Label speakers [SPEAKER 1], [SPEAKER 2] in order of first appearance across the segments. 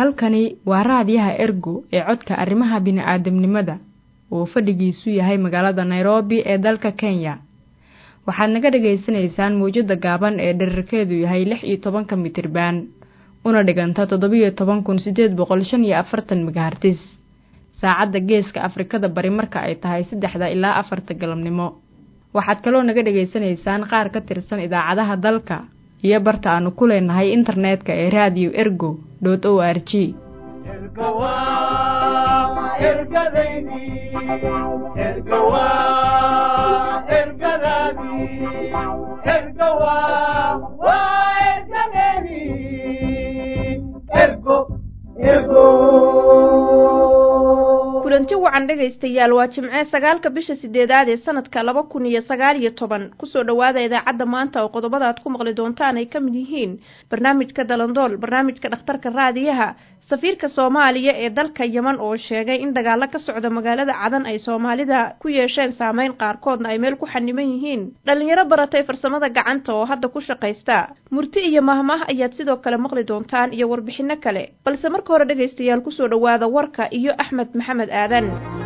[SPEAKER 1] halkani waa raadiyaha ergo ee codka arrimaha bini'aadamnimada oo fadhigiisu yahay magaalada nairobi ee dalka kenya waxaad naga dhagaysanaysaan mawjadda gaaban ee dherarkeedu yahay lix iyo tobanka mitriban una dhiganta toddobiyo toban kun siddeed boqol shan iyo afartan megahartis saacadda geeska afrikada bari marka ay tahay saddexda ilaa afarta galabnimo waxaad kaloo naga dhagaysanaysaan qaar ka tirsan idaacadaha dalka iyo barta aanu ku leenahay internetka ee radio ergo dot o r g
[SPEAKER 2] kulanti wacan dhegaystayaal waa jimce sagaalka bisha sideedaad ee sanadka laba kun iyo sagaal iyo toban kusoo dhowaada idaacadda maanta oo qodobada aad ku maqli doontaan ay ka mid yihiin barnaamijka dalandool barnaamijka dhakhtarka raadiyaha safiirka soomaaliya ee dalka yeman oo sheegay in dagaalo ka socda magaalada cadan ay soomaalida ku yeesheen saameyn qaarkoodna ay meel ku xaniban yihiin dhallinyaro baratay farsamada gacanta oo hadda ku shaqaysta murti iyo mahmah ayaad sidoo kale maqli doontaan iyo warbixinno kale balse marka hore dhegaystayaal kusoo dhowaada warka iyo axmed maxamed aadan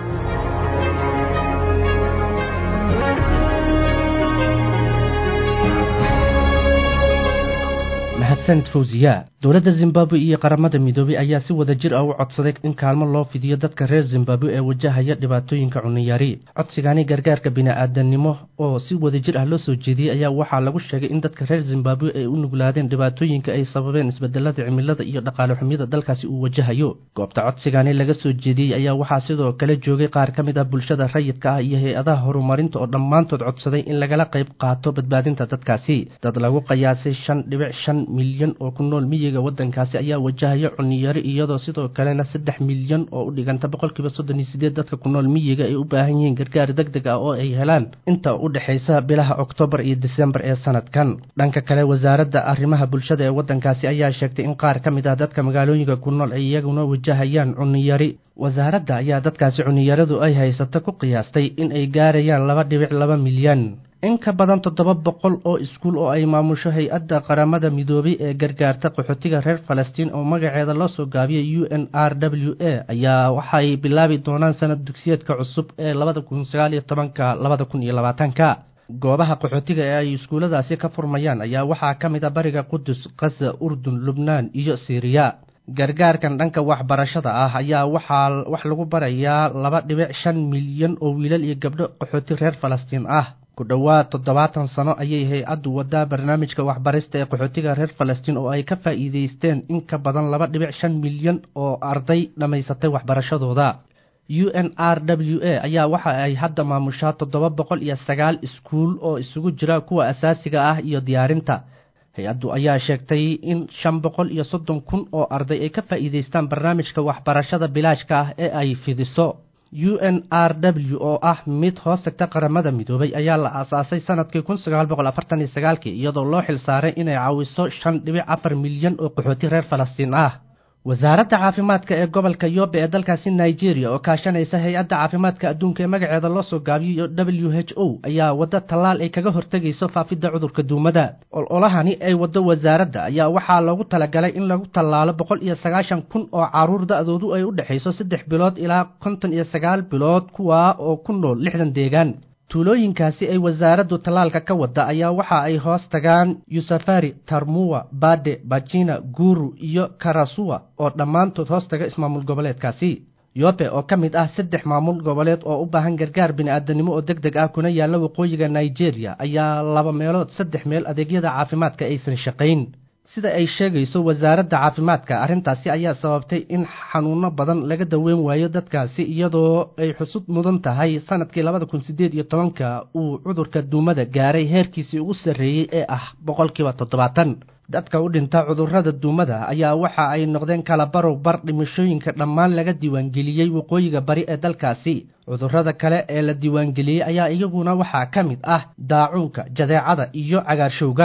[SPEAKER 3] mahadsanid fawziya dowladda zimbabwe iyo qaramada midoobey ayaa si wada jir ah u codsaday in kaalmo loo fidiyo dadka reer zimbabwe ee wajahaya dhibaatooyinka cuniyari codsigani gargaarka bini-aadanimo oo si wada jir ah loo soo jeediyey ayaa waxaa lagu sheegay in dadka reer zimbabwe ay u nuglaadeen dhibaatooyinka ay sababeen isbedelada cimilada iyo dhaqaale xumyada dalkaasi uu wajahayo goobta codsigani laga soo jeediyey ayaa waxaa sidoo kale joogay qaar ka mid ah bulshada rayidka ah iyo hay-adaha horumarinta oo dhammaantood codsaday in lagala qayb qaato badbaadinta dadkaasi dad lagu qiyaasay shan dhibic shan milyan oo ku nool miyiga waddankaasi ayaa wajahaya cuniyari iyadoo sidoo kalena saddex milyan oo u dhiganta boqolkiiba soddon iyo sideed dadka ku nool miyiga ay u baahan yihiin gargaar deg deg ah oo ay helaan inta u dhexaysa bilaha oktoobar iyo disembar ee sanadkan dhanka kale wasaaradda arrimaha bulshada ee waddankaasi ayaa sheegtay in qaar ka mid ah dadka magaalooyinka ku nool ay iyaguna wajahayaan cuniyari wasaaradda ayaa dadkaasi cuniyaradu ay haysato ku qiyaastay in ay gaarayaan laba dhibic laba milyan in ka badan toddoba boqol oo iskuul oo ay maamusho hay-adda qaramada midoobay ee gargaarta qaxootiga reer falastiin oo magaceeda loo soo gaabiyay u n r w a ayaa waxay bilaabi doonaan sanad dugsiyeedka cusub ee labada kun sagaal iyo tobanka labada kun iyo labaatanka goobaha qaxootiga ee ay iskuulladaasi ka furmayaan ayaa waxaa ka mid a bariga qudus khaza urdun lubnaan iyo siiriya gargaarkan dhanka waxbarashada ah ayaa waxaa wax lagu barayaa laba dhibic shan milyan oo wiilal iyo gabdho qaxooti reer falastiin ah ku dhowaad toddobaatan sano ayay hay-addu wadaa barnaamijka waxbarista ee qaxootiga reer falastiin oo ay ka faa'iidaysteen in ka badan laba dhibic shan milyan oo arday dhammaysatay waxbarashadooda u n r w a ayaa waxa ay hadda maamushaa toddoba boqol iyo sagaal iskuul oo isugu jira kuwa asaasiga ah iyo diyaarinta hay-addu ayaa sheegtay in shan boqol iyo soddon kun oo arday ay ka faa'iidaystaan barnaamijka waxbarashada bilaashka ah ee ay fidiso u n r w oo ah mid hoos tagta qaramada midoobay ayaa la aasaasay sanadkii kun sagaal boqol afartan iyo sagaalkii iyadoo loo xil saaray inay caawiso shan dhibic afar milyan oo qaxooti reer falastiin ah wasaaradda caafimaadka ee gobolka yobe ee dalkaasi nigeria oo kaashanaysa hay-adda caafimaadka adduunka ee magaceeda loo soo gaabiyey w h o ayaa waddo tallaal ay kaga hortegayso faafidda cudurka duumada ololahani ay waddo wasaaradda ayaa waxaa loogu talagalay in lagu tallaalo boqol iyo sagaashan kun oo caruur da-doodu ay u dhexayso saddex bilood ilaa konton iyo sagaal bilood kuwaa oo ku nool lixdan deegaan tuulooyinkaasi ay wasaaraddu tallaalka ka wadda ayaa waxa ay hoos tagaan yusafari tarmuwa bade bajina guru iyo karasuwa oo dhammaantood hoos taga ismaamul goboleedkaasi yobe oo ka mid ah saddex maamul goboleed oo u baahan gargaar bini-aadanimo oo deg deg ah kuna yaalla waqooyiga nigeria ayaa laba meelood saddex meel adeegyada caafimaadka aysan shaqayn sida ay sheegayso wasaaradda caafimaadka arrintaasi ayaa sababtay in xanuuno badan laga daweyn waayo dadkaasi iyadoo ay xusud mudan tahay sanadkii labada kun siddeed iyo tobanka uu cudurka duumada gaaray heerkiisii ugu sarreeyey ee ah boqolkiiba toddobaatan dadka u dhinta cudurrada duumada ayaa waxa ay noqdeen kala barow bar dhimashooyinka dhammaan laga diiwaangeliyey waqooyiga bari ee dalkaasi cudurrada kale ee la diiwaangeliyey ayaa iyaguna waxaa ka mid ah daacuunka jadeecada iyo cagaarshowga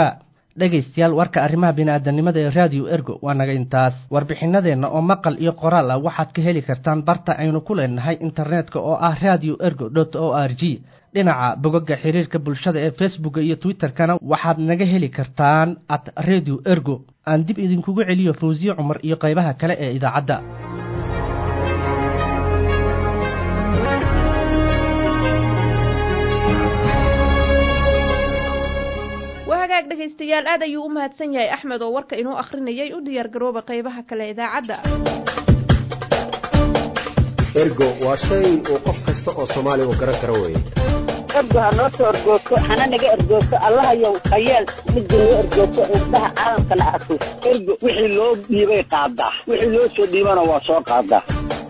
[SPEAKER 3] dhegaystayaal warka arrimaha bini'aadanimada ee raadiyo ergo waa naga intaas warbixinadeenna oo maqal iyo qoraal ah waxaad ka heli kartaan barta aynu ku leenahay internetka oo ah radio ergo dot o r g dhinaca bogagga xiriirka bulshada ee facebooka iyo twitterkana waxaad naga heli kartaan at radio ergo aan dib idinkugu celiyo fawsiye cumar iyo qaybaha kale ee idaacadda
[SPEAKER 2] wahagaag dhegaystayaal aad ayuu u mahadsan yahay axmed oo warka inoo akhrinayay u diyaar garooba qaybaha kale idaacadda
[SPEAKER 4] ergo waa shay uu qof kasta oo soomaaliga garan karo weeye
[SPEAKER 5] ergo ha noo soo ergoogto hana naga ergoogto allahayow hayeel midda noo ergoogto indhaha caalamkana arko ergo wixii loo dhiibay qaadaa wixii loo soo dhiibana waa soo qaadaa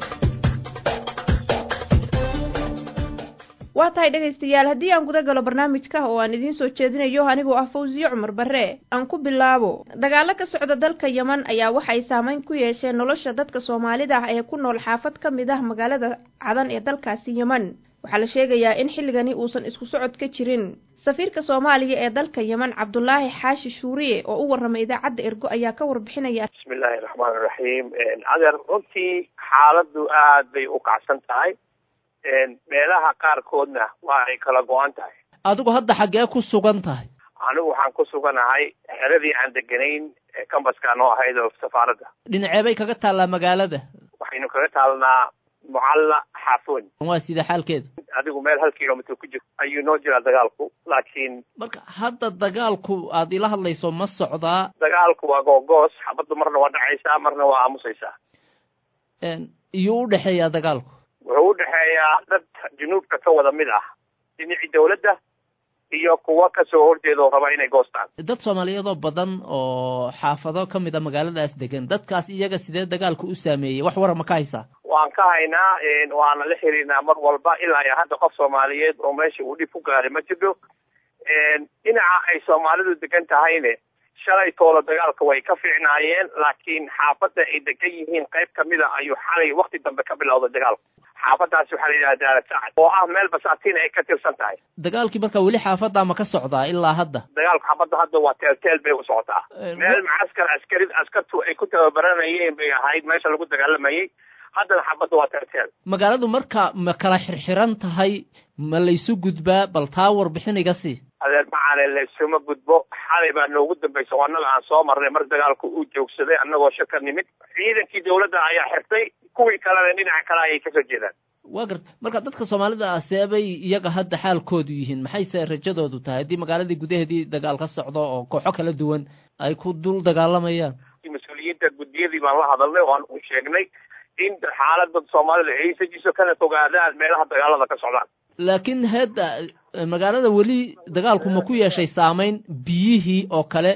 [SPEAKER 2] waa tahay dhegaystayaal haddii aan guda galo barnaamijka oo aan idiin soo jeedinayo anigoo ah fawsiye cumar barre aan ku bilaabo dagaalo ka socda dalka yeman ayaa waxay saameyn ku yeesheen nolosha dadka soomaalida ah ee ku nool xaafad ka mid ah magaalada cadan ee dalkaasi yeman waxaa la sheegayaa in xilligani uusan isku socod ka jirin safiirka soomaaliya ee dalka yeman cabdulaahi xaashi shuuriye oo u warramay idaacadda ergo ayaa ka warbixinaya
[SPEAKER 6] bismillaahi raxmaan iraxiim adeer runtii xaaladdu aad bay u kacsan tahay meelaha qaarkoodna waa ay kala go-an tahay
[SPEAKER 7] adigu hadda xaggee ku sugan tahay
[SPEAKER 6] anigu waxaan ku suganahay xeradii aan deganayn cambaska noo ahayd oo safaaradda
[SPEAKER 7] dhinacee bay kaga taallaa magaalada
[SPEAKER 6] waxaynu kaga taalnaa mucalla xaafoon
[SPEAKER 7] waa sida xaalkeeda
[SPEAKER 6] adigu meel hal kilomitr ku jirto ayuu noo jiraa dagaalku laakiin
[SPEAKER 7] marka hadda dagaalku aad ila hadlayso ma socdaa
[SPEAKER 6] dagaalku waa googoos xabaddu marna waa dhacaysaa marna waa aamusaysaa
[SPEAKER 7] iyuu udhexeeyaa dagaalku
[SPEAKER 6] wuxuu u dhexeeyaa dad junuubka ka wada mid ah dhinacii dawladda iyo kuwa kasoo horjeeda oo raba inay goostaan
[SPEAKER 7] dad soomaaliyeedoo badan oo xaafado ka mid a magaaladaas degan dadkaas iyaga sidee dagaalku u saameeyey wax wara ma ka haysaa
[SPEAKER 6] waan ka haynaa waana la xiriirnaa mar walba ilaa iyo hadda qof soomaaliyeed oo meesha uu dhib ku gaaray ma jirto dhinaca ay soomaalidu degan tahayne shalay toolo dagaalka way ka fiicnaayeen laakiin xaafadda ay degan yihiin qayb kamid a ayuu xalay wakti dambe ka bilowday dagaalku xaafadaasi waxaa la yidhaha daarad sacad oo ah meel basaatiin ay ka tirsan tahay
[SPEAKER 7] dagaalkii marka weli xaafadda ma ka socdaa ilaa hadda
[SPEAKER 6] dagaalku xaafadda hadda waa teelteel bay u socotaa meel macaskar askari askartu ay ku tababaranayeen bay ahayd meesha lagu dagaalamayay haddana xaafadda waa teelteel
[SPEAKER 7] magaaladu marka ma kala xirxiran tahay ma laysu gudbaa bal taa warbixin iga sii
[SPEAKER 6] adeer macale laysuma gudbo xalay baa noogu dambaysa oo annaga aan soo marnay mar dagaalku uu joogsaday annagoo shaka nimid ciidankii dawladda ayaa xirtay kuwii kalena dhinaca kale ayay kasoo jeedaan
[SPEAKER 7] waa garta marka dadka soomaalida ah seebay iyaga hadda xaalkoodu yihiin maxayse rajadoodu tahay haddii magaaladii gudaheedii dagaal ka socdo oo kooxo kala duwan ay ku dul dagaalamayaan
[SPEAKER 6] mas-uuliyiinta guddiyadii baan la hadalnay oo aan u sheegnay in xaalada soomaalida ay sajiso kana fogaadaan meelaha dagaalada ka socdaan
[SPEAKER 7] laakiin hadda magaalada weli dagaalku ma ku yeeshay saameyn biyihii oo kale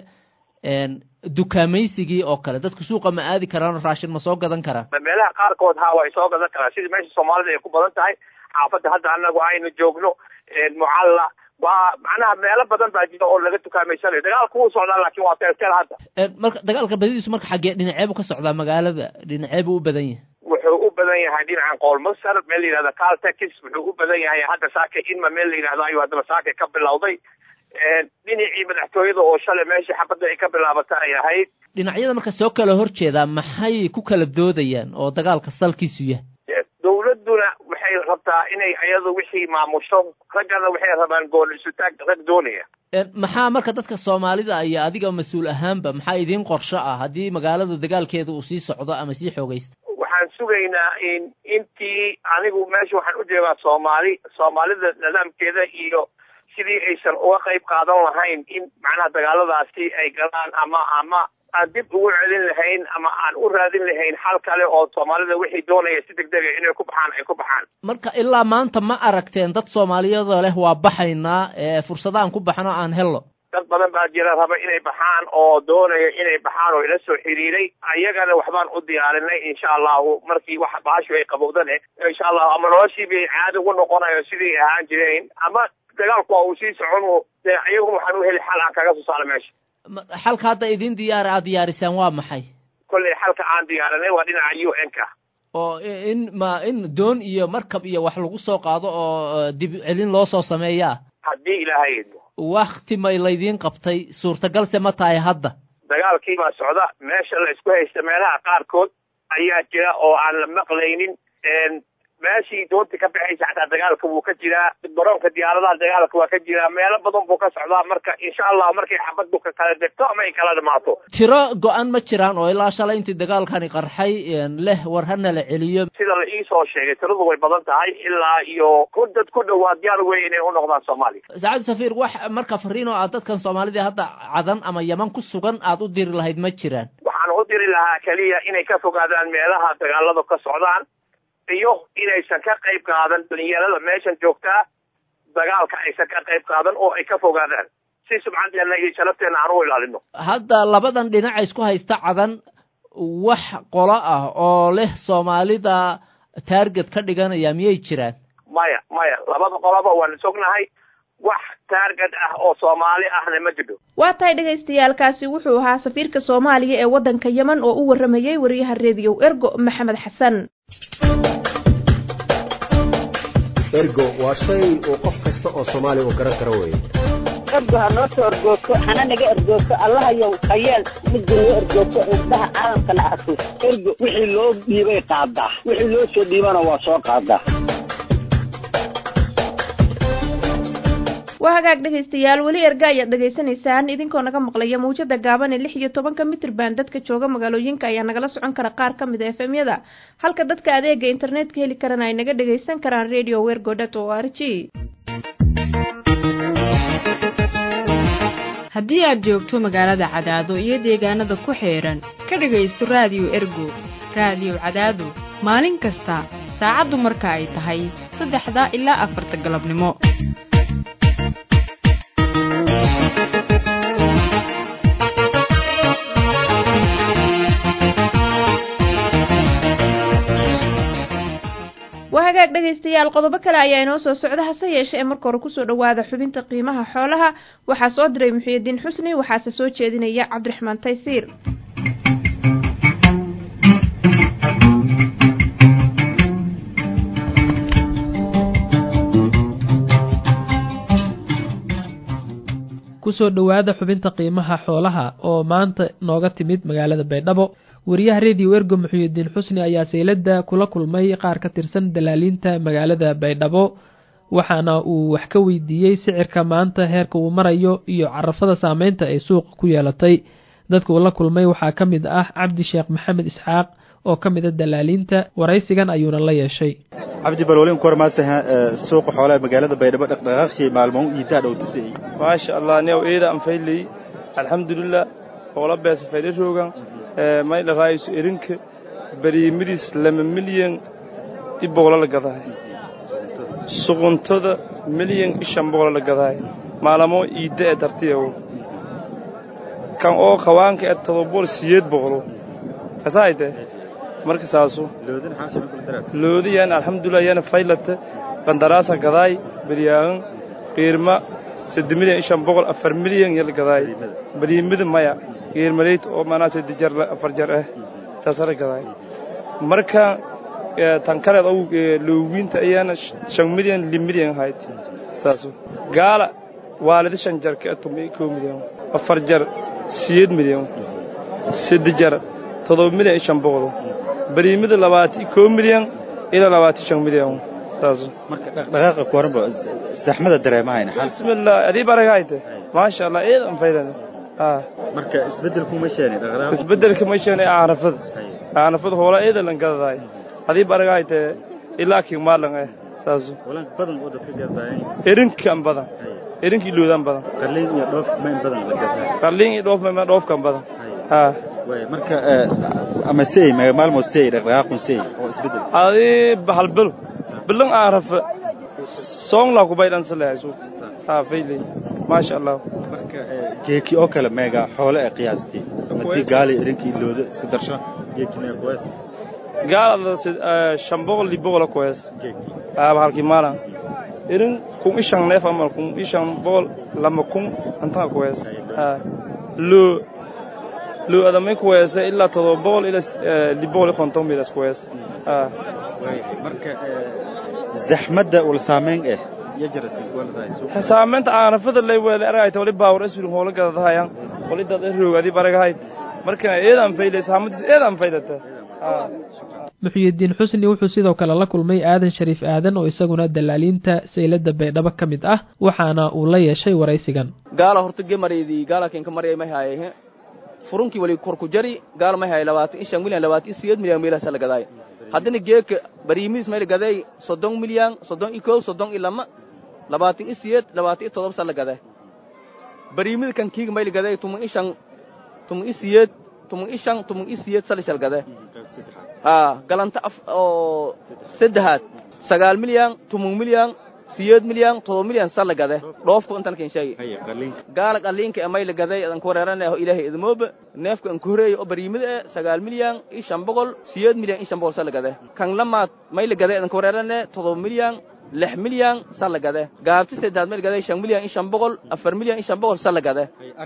[SPEAKER 7] dukaamaysigii oo kale dadku suuqa ma aadi karaan raashin ma soo gadan karaan
[SPEAKER 6] meelaha qaarkood ha way soo gadan karaan sidii meesha soomaalida ay ku badan tahay xaafadda hadda anagu aynu joogno mucalla waa macnaha meelo badan baa jira oo laga dukaameysanayo dagaalku wuu socdaa laakiin waa teelteel hadda
[SPEAKER 7] marka dagaalka badidiisu marka xaggee dhinacee buu ka socdaa magaalada dhinacee buu u badan yahay
[SPEAKER 6] wuxuu u badan yahay dhinacan qoolmasar meel la yidhahda caltex wuxuu u badan yahay hadda saake inma meel la yidhahdo ayuu haddaba saake ka bilowday dhinacii madaxtooyada oo shalay meeshii xabadda ay ka bilaabata ay ahayd
[SPEAKER 7] dhinacyada marka soo kala horjeedaa maxay ku kala doodayaan oo dagaalka salkiisu yahay
[SPEAKER 6] dawladduna waxay rabtaa inay iyadu wixii maamusho raggana waxay rabaan gool isutaag rag doonaya
[SPEAKER 7] maxaa marka dadka soomaalida iyo adiga mas-uul ahaanba maxaa idiin qorsho ah haddii magaalada dagaalkeeda uu sii socdo ama sii xoogaysto
[SPEAKER 6] waxaan sugaynaa in intii anigu meesha waxaan u jeedaa soomaali soomaalida nidaamkeeda iyo sidii aysan uga qayb qaadan lahayn in macnaha dagaaladaasi ay galaan ama ama aan dib ugu celin lahayn ama aan u raadin lahayn xal kale oo soomaalida wixii doonaya si deg dega inay ku baxaan ay ku baxaan
[SPEAKER 7] marka ilaa maanta ma aragteen dad soomaaliyadoo leh waa baxaynaa fursadaan ku baxno aan hello
[SPEAKER 6] dad badan baa jira raba inay baxaan oo doonaya inay baxaan oo ila soo xiriiray ayagana waxbaan u diyaarinay insha allahu markii wax bahashu ay qabowdane insha allahu ama noloshii bay caadi ugu noqonayo sidii ahaan jireen ama dagaalku waa uu sii socon dee ayagu waxaan u heli xal aan kaga soo saaro meesha
[SPEAKER 7] xalka hadda idin diyaar aad diyaarisaan waa maxay
[SPEAKER 6] kolley xalka aan diyaarinay waa dhinaca u n ka
[SPEAKER 7] oo in ma in doon iyo markab iyo wax lagu soo qaado oo dib celin loo soo sameeyaa
[SPEAKER 6] haddii ilaahay idmo
[SPEAKER 7] wakti may laydiin qabtay suurtagalse ma tahay hadda
[SPEAKER 6] dagaalkii baa socda meesha la isku haysta meelaha qaarkood ayaa jira oo aan la maqlaynin meeshii doonta ka baxaysa xataa dagaalka wuu ka jiraa garoonka diyaaradaha dagaalka waa ka jiraa meelo badan buu ka socdaa marka insha allah markay xabaddu ka kala degto ama ay kala dhamaato
[SPEAKER 7] tiro go-an ma jiraan oo ilaa shalay intii dagaalkani qarxay leh war hana la celiyo
[SPEAKER 6] sida la iisoo sheegay tiradu way badan tahay ilaa iyo ku dad ku dhowaad diyaar wey inay u noqdaan soomaaliya
[SPEAKER 7] saacadu safiir wax marka fariin oo aad dadkan soomaalida hadda cadan ama yaman ku sugan aad u diri lahayd ma jiraan
[SPEAKER 6] waxaan u diri lahaa keliya inay ka fogaadaan meelaha dagaaladu ka socdaan iyo inaysan ka qayb qaadan dhalinyarada meeshan joogtaa dagaalka aysan ka qayb qaadan oo ay ka fogaadaan si subxanteena iyo sharafteena aan u ilaalino
[SPEAKER 7] hadda labadan dhinaca isku haysta cadan wax qolo ah oo leh soomaalida taarget ka dhiganaya miyay jiraan
[SPEAKER 6] maya maya labada qoloba waan isognahay wax taarget ah oo soomaali ahna ma jidho
[SPEAKER 2] waa tahay dhagaystayaalkaasi wuxuu ahaa safiirka soomaaliya ee waddanka yemen oo u warramayey wariyaha rediyo ergo maxamed xasan
[SPEAKER 4] ergo waa shay uu qof kasta oo soomaali uu garan karo weeye
[SPEAKER 5] ergo ha noo soo ergoogto hana naga ergoogto allahayow hayeel midda noo ergoogto indhaha caalamkana arko ergo wixii loo dhiibay qaadaa wixii loo soo dhiibana waa soo qaadaa
[SPEAKER 2] waa hagaag dhegaystayaal weli erga ayaad dhegaysanaysaan idinkoo naga maqlaya mawjada gaaban ee lix iyo tobanka mitrban dadka jooga magaalooyinka ayaa nagala socon kara qaar ka mid a efemyada halka dadka adeega internetka heli karana ay naga dhagaysan karaan radio wergodot o r g
[SPEAKER 1] haddii aad joogto magaalada cadaado iyo deegaanada ku xeedhan ka dhegaysto raadiyo ergo raadiyo cadaado maalin kasta saacaddu marka ay tahay saddexda ilaa afarta galabnimo
[SPEAKER 2] waa hagaag dhegaystayaal qodobo kale ayaa inoo soo socda hase yeeshe ee marka hore kusoo dhowaada xubinta qiimaha xoolaha waxaa soo diray muxiidiin xusni waxaase soo jeedinaya cabdiraxmaan taysiir
[SPEAKER 8] kusoo dhowaada xubinta qiimaha xoolaha oo maanta nooga timid magaalada baydhabo wariyaha rediyo ergo muxuudiin xusni ayaa saylada kula kulmay qaar ka tirsan dalaaliinta magaalada baydhabo waxaana uu wax ka weydiiyey sicirka maanta heerka uu marayo iyo carafada saameynta ay suuqa ku yeelatay dadka uu la kulmay waxaa ka mid ah cabdi sheekh maxamed isxaaq oo ka mid a dalaaliinta waraysigan ayuuna la yeeshay
[SPEAKER 9] cabdi balwalin kormaasa suuqa xoolaha magaalada baydhabo dhaqdhaqaaqshii maalmo iidaa dhowtisay
[SPEAKER 10] maasha allah new eeda anfayley alxamdulilah hoola beesa faydhashoogan may dhaqaayso erinka bariimiris lama milyan i boqolo la gadaay suquntada milyan i shan boqolo la gadaay maalamo iidda ee dartiyawo kan oo qawaanka ee todobol siyeed boqolo kasaayte marka saasu loodiyan alxamdulilah yana faylata qandaraasa gadaay beryaahan qiirma sadde milyan i shan boqol afar milyan yala gadaay bariimida maya geermaleyt oo manaa sadde jar afar jar ah saasala gadaay marka tan kaleed ou loowiinta ayaana shan milyan li milyan ahayd saasu gaala waalida shan jar ka tumi koo milyan afar jar siyeed milyan sadde jar todoba milyan iyo shan boqol bariimida labaati koo milyan ilaa labaati shan milyan saasu
[SPEAKER 9] marka dhaqdhaqaaqa kuwaranba zaxmada dareemahayna
[SPEAKER 10] bismillah adii baragahayte maasha allah eedan faydana
[SPEAKER 9] marka isbedelku ma sheeni
[SPEAKER 10] isbedelka ma sheeni aanafada aanafada hoola eeda lan gadadaay adii baragahayte ilaa king maalan eh saasu
[SPEAKER 9] walan badan oo dadka gadaayan
[SPEAKER 10] erinkan badan erinki iloodan badan
[SPEAKER 9] qalliin iyo dhoof ma in badan la gadaa
[SPEAKER 10] qalliin iyo dhoof ma dhoofkan badan ha
[SPEAKER 9] way marka ama sey maalmo sey dhaqdhaqaaqun sey oo isbedel
[SPEAKER 10] adii halbel bilan aarafa song la ku baydan salaasu ha faylay maasha allah
[SPEAKER 9] marka geeki oo kale meega xoolo ee qiyaastii madii gaali erinkii looda isku darsho geeki meega kuwaas
[SPEAKER 10] gaalada shan boqol li boqol kuwaas aaba halkii maalan erin kun ishan neef ama kun ishan boqol lama kun antaa kuwaas ha loo loo adamay kuwaasa ilaa todoba boqol ilaa li boqol iyo konton midas kuwaas ha
[SPEAKER 9] marka zaxmadda ul saameyn eh
[SPEAKER 10] saamaynta aanafada lay weele aragayta wali baawar asuri hoola gadadahayaan wali dad roogadi baragahayd marka eedaan faylaysa hamadis eedaan faylata
[SPEAKER 8] muxyidiin xusni wuxuu sidoo kale la kulmay aadan shariif aadan oo isaguna dalaaliinta saylada baydhabo ka mid ah waxaana uu la yeeshay waraysigan
[SPEAKER 11] gaala horta gemareydii gaala kenka maryay may haaye furunkii wali korku jari gaala may haaye labaatan iyo shan milyan labaatan iyo sideed milyan meelahaasa la gadaay haddana geeka bariimiis mayla gaday soddon milyan soddon iyo kow soddon iyo lama labaatan iyo sideed labaatan iyo todoba sa la gaday bariimida kan kiiga mayla gaday tuman iyo shan tuman iyo sideed tuman iyo shan tuman iyo sideed salishal gaday haa galanta af oo saddexaad sagaal milyan tuman milyan siyeed milyan todoba milyan sa la gade dhoofku intan ken sheegi gaala qaliinka e may la gaday adan ku wareeranaho ilaahay idmooba neefka an ku horeeya oo bariimida e sagaal milyan iyo shan boqol siyeed milyan iyo shan boqol sa la gade kan lamaad may la gaday adan ku wareerane todoba milyan lix milyan sa la gade gaabti saddexaad may la gaday shan milyan iyo shan boqol afar milyan iyo shan boqol sa la gade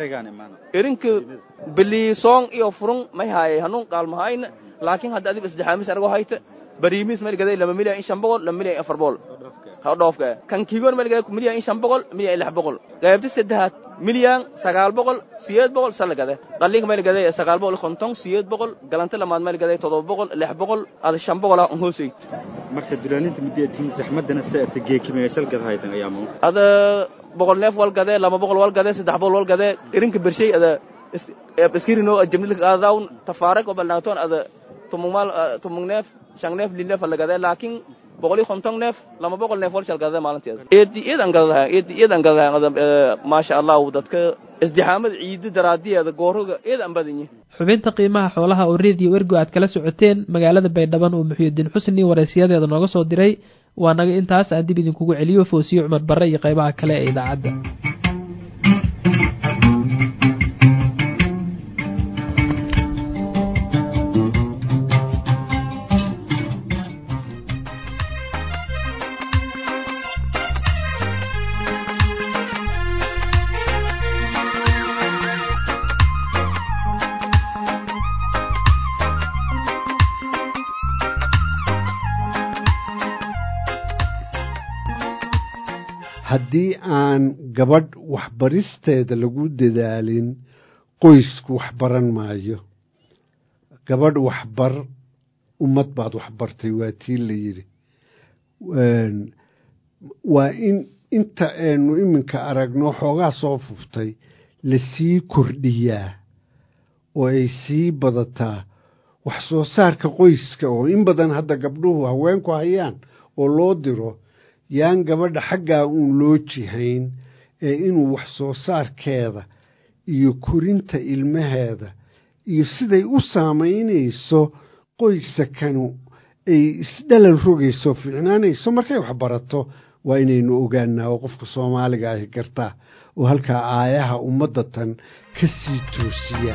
[SPEAKER 11] erinka biliisoong iyo furun may haaye hanuun qaalmahayna laakiin hadda adiba saddexaamis argo hayta bariimiis may la gaday laba milyan iyo shan boqol laba milyan iyo afar boqol ha dhoofka kan kiigoon may la gaday milyan iyo shan boqol milyan iyo lix boqol qaybta saddexaad milyan sagaal boqol siyeed boqol sa la gade qaliinka may la gaday sagaal boqol iyo konton siyeed boqol galanta lamaad may la gaday todoba boqol lix boqol ada shan boqol ah on hooseyd
[SPEAKER 9] marka dulaalinta mideetiin saxmadana saata geekimeesal gadahaytan ayaamo
[SPEAKER 11] ada boqol neef wal gadee laba boqol wal gadee saddex boqol wal gadee irinka bershay ada iskirino jamnilka aadawn tafaarag oo balnaatoon ada tumungmaal tumung neef shan neef li neef la gadee laakiin boqol iyo konton neef lama boqol neef wal shal gadee maalinteeda eedi eedan gadadahay eedi eedan gadadahay ada maasha allahu dadka isdixaamada ciidi daraadiyeeda gooroga eedan badanyi
[SPEAKER 8] xubinta qiimaha xoolaha oo reediyo ergo aad kala socoteen magaalada baydhaban uu muxyidiin xusni waraysiyadeeda nooga soo diray waa naga intaas aan dib idinkugu celiyo foosiyo cumar barre iyo qaybaha kale ee idaacadda
[SPEAKER 12] haddii aan gabadh waxbaristeeda lagu dadaalin qoysku waxbaran maayo gabadh waxbar ummad baad waxbartay waa tii la yidhi waa in inta aynu iminka aragno xoogaa soo fuftay lasii kordhiyaa oo ay sii badataa wax soo saarka qoyska oo in badan hadda gabdhuhu haweenku hayaan oo loo diro yaan gabadha xaggaa uun loo jihayn ee inuu wax soo saarkeeda iyo korinta ilmaheeda iyo siday u saamaynayso qoysakanu ay isdhalal rogayso fiicnaanayso markay wax barato waa inaynu ogaanaa oo qofka soomaaliga ahi gartaa oo halkaa aayaha ummadda tan ka sii toosiya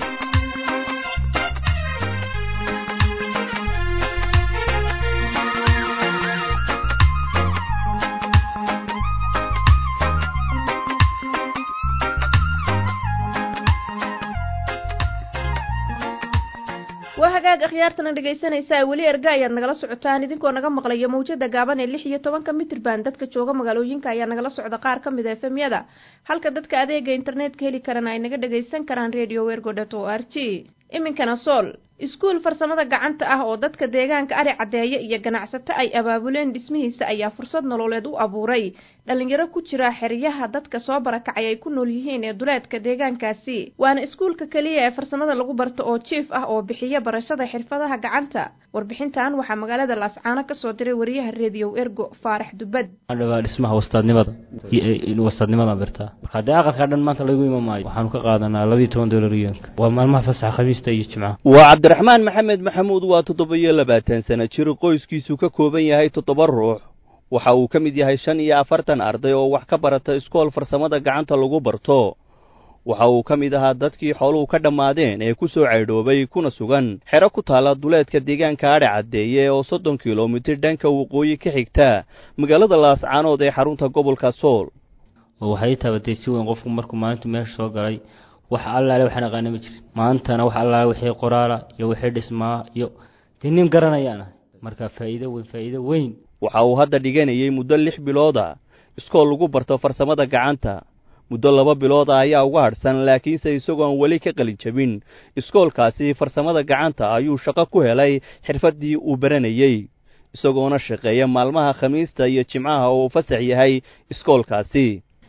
[SPEAKER 2] waa hagaag akhyaartana dhegaysanaysaa weli erga ayaad nagala socotaan idinkoo naga maqlaya mawjada gaaban ee lix iyo tobanka mitrban dadka jooga magaalooyinka ayaa nagala socda qaar ka mid a efemyada halka dadka adeega internetka heli karana ay naga dhagaysan karaan radio wergo dot o r g iminkana sool iskuul farsamada gacanta ah oo dadka deegaanka ari caddeeye iyo ganacsato ay abaabuleen dhismihiisa ayaa fursad nololeed u abuuray dhalinyaro ku jira xeryaha dadka soo barakacay ay ku nool yihiin ee duleedka deegaankaasi waana iskuulka keliya ee farsamada lagu barto oo jiif ah oo bixiya barashada xirfadaha gacanta warbixintan waxaa magaalada laascaano kasoo diray wariyaha rediyow ergo faarax dubad
[SPEAKER 13] dhawaa dhismaha wastaadnimada wastaadnimada birtaa marka haddii aqalkaa dhan maanta lagu ima maayo waxaanu ka qaadanaa labiiyo toban dolar iyoonka waa maalmaha fasaxa khamiista iyo jimcaha
[SPEAKER 14] waa cabdiraxmaan maxamed maxamuud waa toddoba iyo labaatan sana jir qoyskiisu ka kooban yahay toddoba ruux waxa uu ka mid yahay shan iyo afartan arday oo wax ka barata iskool farsamada gacanta lagu barto waxa uu ka mid ahaa dadkii xooluhu ka dhammaadeen ee ku soo caydhoobay kuna sugan xero ku taala duleedka deegaanka adhe caddeeye oo soddon kilomitir dhanka waqooyi ka xigta magaalada laascaanood ee xarunta gobolka sool
[SPEAKER 13] oo waxay taabatay si weyn qofku markuu maalintu meesha soo galay wax allaale waxaan aqaana ma jirin maantana wax allaale wixii qoraala iyo wixii dhismaa iyo dee nin garanayaan ahay marka faa'iido weyn faa'iido weyn
[SPEAKER 14] waxa uu hadda dhiganayay muddo lix bilooda iskool lagu barto farsamada gacanta muddo laba bilood ah ayaa uga hadhsan laakiinse isagoon weli ka qalin jabin iskoolkaasi farsamada gacanta ayuu shaqo ku helay xirfaddii uu baranayey isagoona shaqeeya maalmaha khamiista iyo jimcaha oo uu fasax yahay iskoolkaasi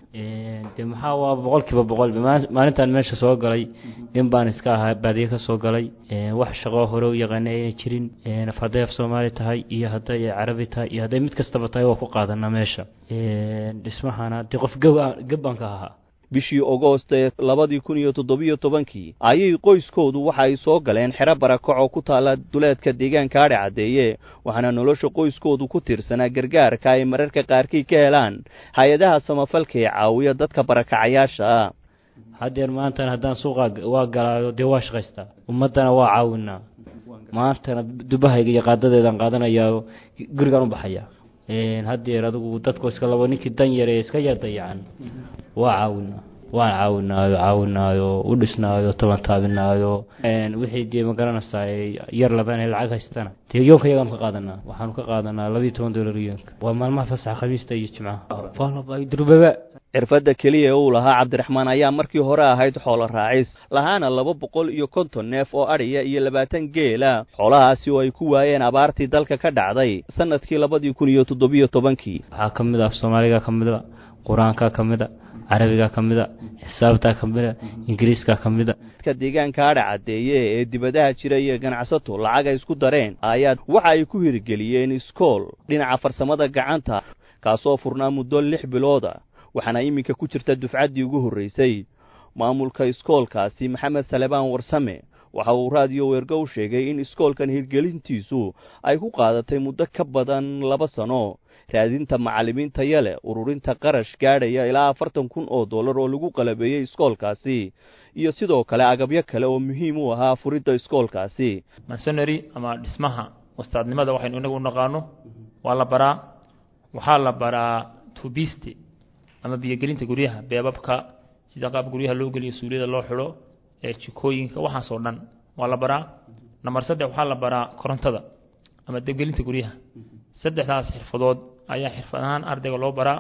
[SPEAKER 13] de maxaa waa boqol kiiba boqol maalintan meesha soo galay in baan iska ahaa baadiye ka soo galay wax shaqo hore u yaqaana ayna jirin hadday af soomaali tahay iyo hadday carabi tahay iyo hadday mid kastaba tahay waa ku qaadanaa meesha dhismahana dee qof geb baan ka ahaa
[SPEAKER 14] bishii ogoost ee labadii kun iyo toddobiyo tobankii ayay qoyskoodu waxa ay soo galeen xero barakac oo ku taalla duleedka deegaanka adhe caddeeye waxaana nolosha qoyskoodu ku tiirsanaa gargaarka ay mararka qaarkii ka helaan hay-adaha samafalka ee caawiya dadka barakacayaasha ah
[SPEAKER 13] haddeer maantana haddaan suuqa waa galaayo dee waa shaqaystaa ummaddana waa caawinaa maantana dubahayga iyo qaadadeedaan qaadanayaa gurigaan u baxaya haddeer adigu dadku iska labo ninkii dan yare iska yar dayacan waa caawinaa waan caawinaayo caawinaayo u dhisnaayo tabantaabinaayo wixii dee ma garanaysaa yar laban lacag haystana dee yoonka yagaan ka qaadanaa waxaanu ka qaadanaa labiiyo toban dolar yoonka waa maalmaha fasaxa khamiista iyo jimcaha durbaba
[SPEAKER 14] xirfadda keliya uu lahaa cabdiraxmaan ayaa markii hore ahayd xoolo raacis lahaana laba boqol iyo konton neef oo adhiya iyo labaatan geela xoolahaasi oo ay ku waayeen abaartii dalka ka dhacday sanadkii labadii kun iyo toddobiyo tobankii
[SPEAKER 13] waxaa ka mid ah soomaaliga ka mid a qur-aanka ka mid a carabiga ka mid a xisaabta ka mid a ingiriiska ka mid a
[SPEAKER 14] dadka deegaanka adha caddeeye ee dibadaha jira iyo ganacsato lacag ay isku dareen ayaa waxa ay ku hirgeliyeen iskool dhinaca farsamada gacanta kaasoo furnaa muddo lix bilooda waxaana iminka ku jirta dufcaddii ugu horraysay maamulka iskoolkaasi maxamed salebaan warsame waxa uu raadiyo weergo u sheegay in iskoolkan hirgelintiisu ay ku qaadatay muddo ka badan laba sano raadinta macallimiin taya leh ururinta qarash gaadhaya ilaa afartan kun oo dollar oo lagu qalabeeyey iskoolkaasi iyo sidoo kale agabyo kale oo muhiim u ahaa furidda iskoolkaasi
[SPEAKER 15] masonary ama dhismaha wastaadnimada waxaynu inagu u naqaano waa la baraa waxaa la baraa tubisti ama biyogelinta guryaha beebabka sida qaab guryaha loo geliyo suuliyada loo xidho ee jikooyinka waxaasoo dhan waa la baraa namber saddex waxaa la baraa korontada ama debgelinta guryaha saddexdaas xirfadood ayaa xirfad ahaan ardayga loo baraa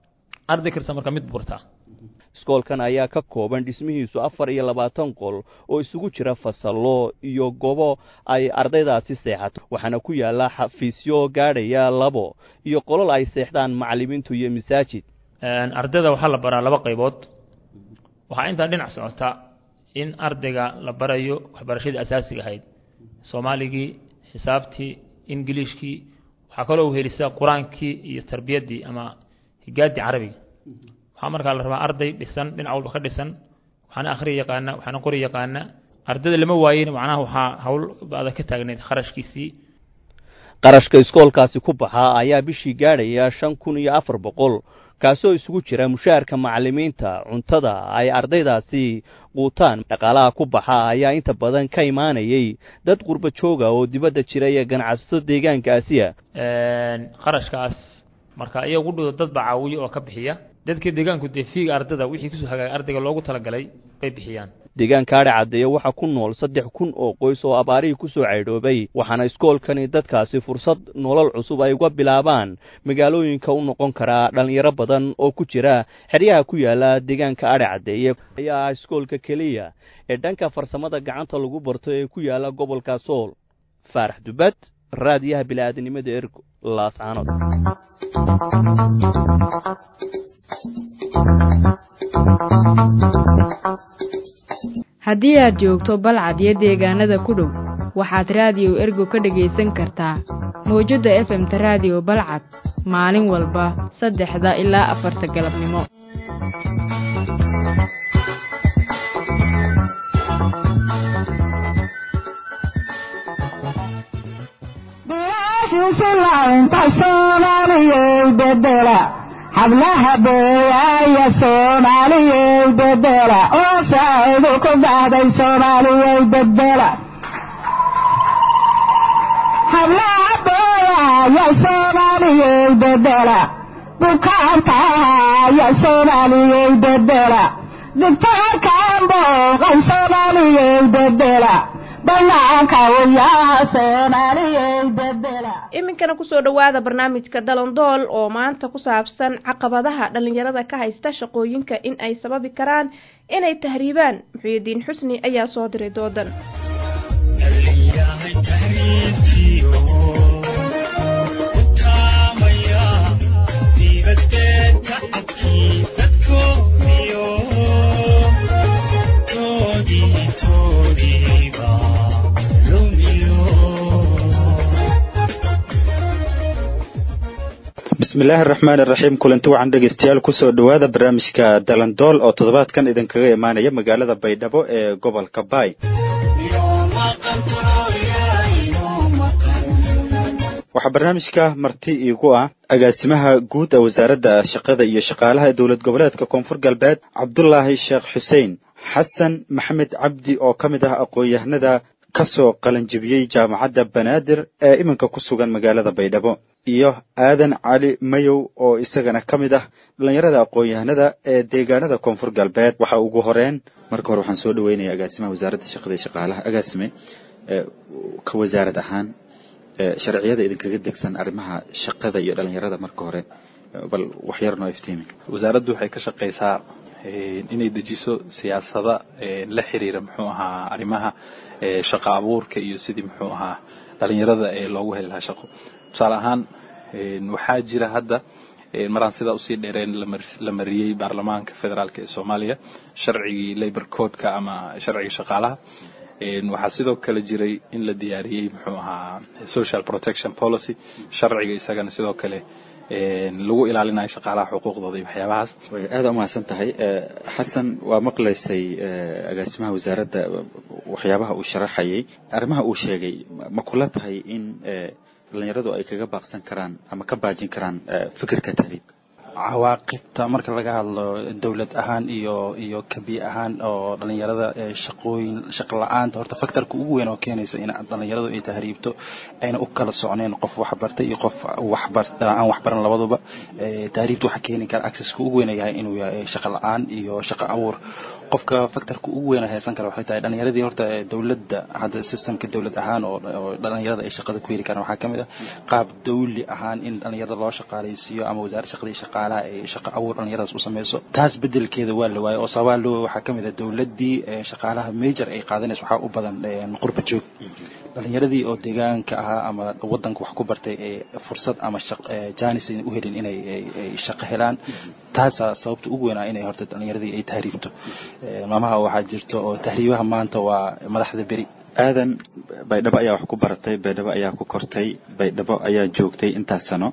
[SPEAKER 15] arday kasta marka mid burtaa
[SPEAKER 14] iskoolkan ayaa ka kooban dhismihiisu afar iyo labaatan qol oo isugu jira fasallo iyo gobo ay ardaydaasi seexato waxaana ku yaalla xafiisyo gaadhaya labo iyo qolol ay seexdaan macallimiintu iyo masaajid
[SPEAKER 15] ardayda waxaa la baraa laba qaybood waxaa intaa dhinac socota in ardayga la barayo waxbarashadii asaasiga ahayd soomaaligii xisaabtii ingiliishkii waxaa kaloo u helisa qur-aankii iyo tarbiyaddii ama higaadii carabiga waxaa markaa la rabaa arday dhisan dhinac walba ka dhisan waxaana akhri yaqaana waxaana qori yaqaana ardayda lama waayin macnaha waxaa hawl adag ka taagneyd kharashkiisii
[SPEAKER 14] qarashka iskoolkaasi ku baxaa ayaa bishii gaadhaya shan kun iyo afar boqol kaasoo isugu jira mushaharka macallimiinta cuntada ay ardaydaasi quutaan dhaqaalaha ku baxa ayaa inta badan ka imaanayay dad qurba jooga oo dibadda jira iyo ganacsato deegaankaasiya
[SPEAKER 15] qarashkaas marka iyagu dhido dad baa caawiya oo ka bixiya dadka deegaanku dee fiiga ardada wixii kusoo hagaagay ardayga loogu talagalay bay bixiyaan
[SPEAKER 14] deegaanka adhe caddeeye waxaa ku nool saddex kun oo qoys oo abaarihii ku soo caydhoobay waxaana iskoolkani dadkaasi fursad nolol cusub ay uga bilaabaan magaalooyinka u noqon karaa dhallinyaro badan oo ku jira xeryaha ku yaala deegaanka adhe caddeeye ayaa ah iskoolka keliya ee dhanka farsamada gacanta lagu barto ee ku yaala gobolka sool faarax dubad raadiyaha bili-aadnimada ergo laascaanood
[SPEAKER 1] haddii aad joogto balcad iyo deegaanada ku dhow waxaad raadiyo ergo ka dhegaysan kartaa mawjadda efemta raadiyo balcad maalin walba saddexda ilaa afarta galabnimo
[SPEAKER 16] hablaha beewaaya soomaaliyey bedela oo saacidu ku dhahday soomaaliyey bedela hablaha beewaaya soomaaliyey bedela bukaankaaya soomaaliyey bedela dugtaarkaan booqay soomaaliyey bedela banaanka uyaa soomaaliyey bedela
[SPEAKER 2] iminkana kusoo dhowaada barnaamijka dalandool oo maanta ku saabsan caqabadaha dhalinyarada ka haysta shaqooyinka in ay sababi karaan inay tahriibaan muxuudiin xusni ayaa soo diray doodan
[SPEAKER 9] bismillaahi araxmaan iraxiim kulanti wacan dhegeystayaal kusoo dhowaada barnaamijka dalandool oo toddobaadkan idinkaga imaanaya magaalada baydhabo ee gobolka baay waxaa barnaamijka marti iigu ah agaasimaha guud ee wasaaradda shaqada iyo shaqaalaha ee dowlad goboleedka koonfur galbeed cabdulaahi sheekh xuseen xasan maxamed cabdi oo ka mid ah aqoon-yahanada kasoo qalanjibiyey jaamacadda banaadir ee iminka ku sugan magaalada baydhabo iyo aadan cali mayow oo isagana ka mid ah dhalinyarada aqoon-yahanada ee deegaanada koonfur galbeed waxa ugu horeyn marka hore waxaan soo dhaweynaya agaasimaha wasaaradda shaqada iyo shaqaalaha agaasime ka wasaarad ahaan sharciyada idinkaga degsan arrimaha shaqada iyo dhalinyarada marka hore bal wax yar noo iftiimi
[SPEAKER 17] wasaaraddu waxay ka shaqaysaa inay dejiso siyaasada la xiriira muxuu ahaa arrimaha shaqa abuurka iyo sidii muxuu ahaa dhalinyarada ee loogu heli lahaa shaqo tusaale ahaan waxaa jira hadda maraan sidaa usii dheereen la mariyey baarlamaanka federaalk ee soomaaliya sharcigii labor codeka ama sharciga shaqaalaha waxaa sidoo kale jiray in la diyaariyey muxuu ahaa social protection policy sharciga isagana sidoo kale lagu ilaalinayo shaqaalaha xuquuqdooda iyo waxyaabahaas
[SPEAKER 9] way aada umahadsan tahay xasan waa maqlaysay agaasimaha wasaaradda waxyaabaha uu sharaxayay arrimaha uu sheegay ma kula tahay in dhalinyaradu ay kaga baaqsan karaan ama ka baajin karaan fikirka tahriibka
[SPEAKER 18] cawaaqibta marka laga hadlo dowlad ahaan iyo iyo kabi ahaan oo dhalinyarada shaqooyin shaqo la-aanta horta faktorka ugu weyn oo keenaysa in dhalinyaradu ay tahriibto ayna u kala socneen qof waxbartay iyo qof waxbar aan waxbaran labaduba tahriibta waxaa keeni kara accesska ugu weyn yahay inuu yahay shaqo la-aan iyo shaqo abuur qofka faktorka ugu weyn haysan kara waxay tahay dhalinyaradii horta dowladda hadda systemka dowlad ahaan oo dhalinyarada ay shaqada ku heli karaan waxaa kamid ah qaab dawli ahaan in dhalinyarada loo shaqaaleysiiyo ama wasaaradda shaqadii shaqaalaha ay shaqo abuur dhalinyaradaas u sameyso taas bedelkeeda waa la waayo oo sababaa loo waxaa kamid ah dowladii shaqaalaha major ay qaadanayso waxaa u badan qurba joog dhalinyaradii oo deegaanka ahaa ama wadanka wax ku bartay ee fursad ama janis u helin inay shaqo helaan taasaa sababta ugu weyn ah inay horta dhalinyaradii ay tahriibto maamaha waxaa jirto oo tahriibaha maanta waa madaxda beri
[SPEAKER 9] aadan baydhabo ayaa wax ku baratay baydhabo ayaa ku kortay baydhabo ayaa joogtay intaas sano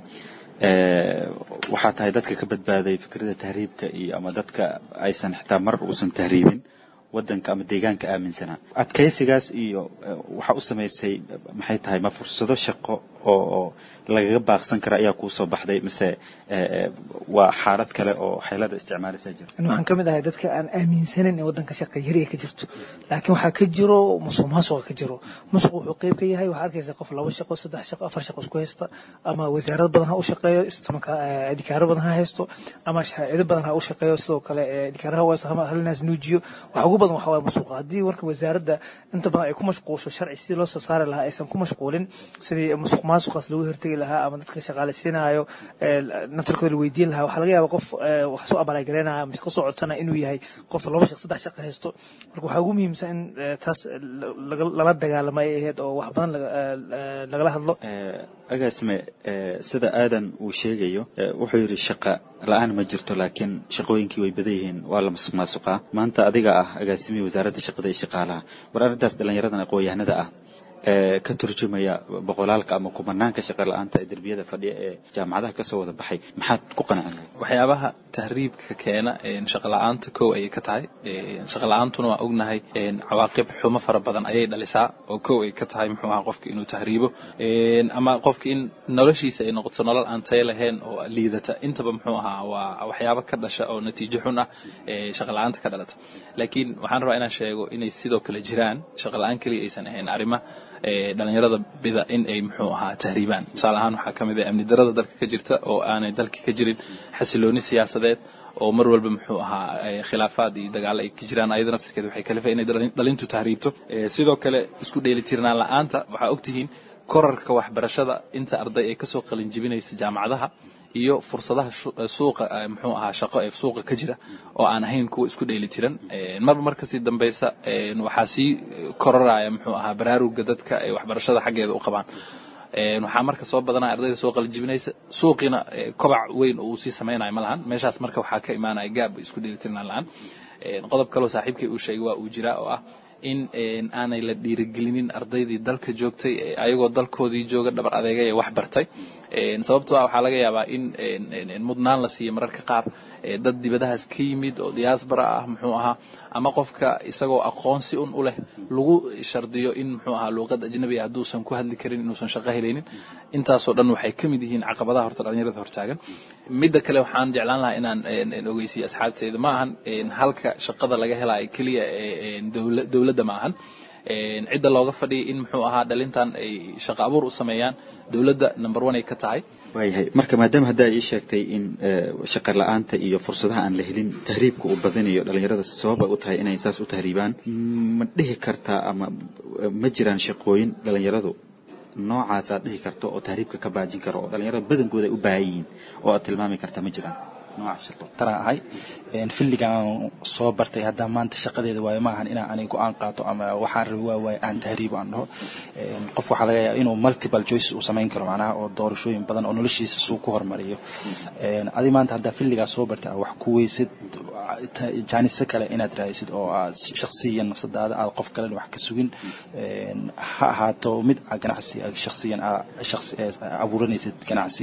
[SPEAKER 9] waxaa tahay dadka ka badbaaday fikrada tahriibka iyo ama dadka aysan xitaa mar uusan tahriibin wadanka ama deegaanka aaminsanaa adkaysigaas iyo waxaa u samaysay maxay tahay ma fursado shaqo oo oo lagaga baaqsan kara ayaa kuusoo baxday mise waa xaalad kale oo xeelada isticmaalaysaa jira
[SPEAKER 19] waxaan ka mid ahay dadka aan aaminsanin in wadanka shaqa yari ka jirto laakiin waxaa ka jiro musuq maasuqa ka jiro musuq wuxuu qeyb ka yahay waxaa arkaysa qof laba shaqo saddex shaqo afar shaqo isku haysta ama wasaarad badan ha u shaqeeyo islamarka adikaaro badan ha haysto ama shaacido badan ha u shaqeeyo sidoo kale adikaaraha waas halinaas nuujiyo waxa ugu badan waxaa waye musuqa haddii warka wasaaradda inta badan ay ku mashquulsho sharci sidii loo soo saari lahaa aysan ku mashquulin sidii musuq maasuqaas lagu hortegi lahaa ama dadka shaqaaleysiinayo naftarkooda la weydiin lahaa waxaa laga yaaba qof wax soo abaalgareynaya ama ka soo codsana inuu yahay qof laba shaq saddex shaqo haysto marka waxaa ugu muhiimsan in taas lala dagaalamo ay ahayd oo wax badan lagala hadlo
[SPEAKER 9] agaasime sida aadan uu sheegayo wuxuu yidhi shaqa la-aan ma jirto laakiin shaqooyinkii way badan yihiin waa la masuq maasuqaa maanta adiga ah agaasimihii wasaaradda shaqada iyo shaqaalaha war arrintaas dhalinyaradan aqoon-yahanada ah ee ka turjumaya boqolaalka ama kumanaanka shaqa la-aanta ee derbiyada fadhiya ee jaamacadaha kasoo wada baxay maxaad ku qanacin
[SPEAKER 17] waxyaabaha tahriibka keena shaqa la-aanta kow ayay ka tahay shaqa la-aantuna waa ognahay cawaaqib xumo fara badan ayay dhalisaa oo kow ay ka tahay muxuu ahaa qofka inuu tahriibo ama qofka in noloshiisa ay noqoto nolol aan tayo lahayn oo liidata intaba muxuu ahaa waa waxyaabo ka dhasha oo natiijo xun ah shaqa la-aanta ka dhalata laakiin waxaan rabaa inaan sheego inay sidoo kale jiraan shaqa la-aan keliya aysan ahayn arrima dhalinyarada bida in ay muxuu ahaa tahriibaan tusaale ahaan waxaa ka mid ah amni darada dalka ka jirta oo aanay dalka ka jirin xasilooni siyaasadeed oo mar walba muxuu ahaa khilaafaad iyo dagaalo ay ka jiraan ayada naftirkeeda waxay kalifay inay dhalintu tahriibto sidoo kale isku dheelitirnaan la-aanta waxaa ogtihiin korarka waxbarashada inta arday ay kasoo qalin jibinaysa jaamacadaha iyo fursadaha suuqa muxuu ahaa shaqo ee suuqa ka jira oo aan ahayn kuwa isku dheeli tiran marba mar kasii dambeysa waxaa sii kororaya muxuu ahaa baraaruga dadka ay waxbarashada xaggeeda u qabaan waxaa marka soo badanaya ardayda soo qalijibinaysa suuqiina kobac weyn oo uu sii samaynayo ma lahan meeshaas marka waxaa ka imaanaya gaab isku dheelitirnaan la-aan qodob kaloo saaxiibkay uu sheegay waa uu jiraa oo ah in aanay la dhiirigelinin ardaydii dalka joogtay ayagoo dalkoodii jooga dhabar adeegay ee wax bartay sababtoo ah waxaa laga yaabaa in mudnaan la siiyo mararka qaar dad dibadahaas ka yimid oo diaspora ah muxuu ahaa ama qofka isagoo aqoonsi un u leh lagu shardiyo in muxuu ahaa luuqad ajnabi ah hadduusan ku hadli karin inuusan shaqo helaynin intaasoo dhan waxay ka mid yihiin caqabadaha horta dhalinyarada hortaagan midda kale waxaan jeclaan lahaa inaan ogeysiyo asxaabteeda ma ahan halka shaqada laga helayo keliya dowladda ma ahan cidda looga fadhiyay in muxuu ahaa dhalintan ay shaqo abuur u sameeyaan dowladda number one ay ka tahay
[SPEAKER 9] waayahay marka maadaama hadda ii sheegtay in shaqa la-aanta iyo fursadaha aan la helin tahriibka uu badinayo dhalinyarada sabab ay u tahay inay saas u tahriibaan ma dhihi kartaa ama ma jiraan shaqooyin dhalinyaradu noocaas aad dhihi karto oo tahriibka ka baajin karo oo dhalinyarada badankooda ay u baahan yihiin oo aad tilmaami karta ma jiraan
[SPEAKER 18] tara ahay filligaan soo bartay haddaa maanta shaqadeeda waayo maahan inaan aniga go-aan qaato ama waxaan rabi waa waaye aan tahriibo aan dhaho qof waxaa laga yaaba inuu multiple choices uu samayn karo macnaha oo doorashooyin badan oo noloshiisa suu ku hormariyo adi maanta haddaa filligaa soo bartay wax ku weysid jaanise kale inaad raadisid oo aad shaksiyan nafsadaada aad qof kalena wax ka sugin ha ahaato mid ganacsi shaksiyan abuuranaysid ganacsi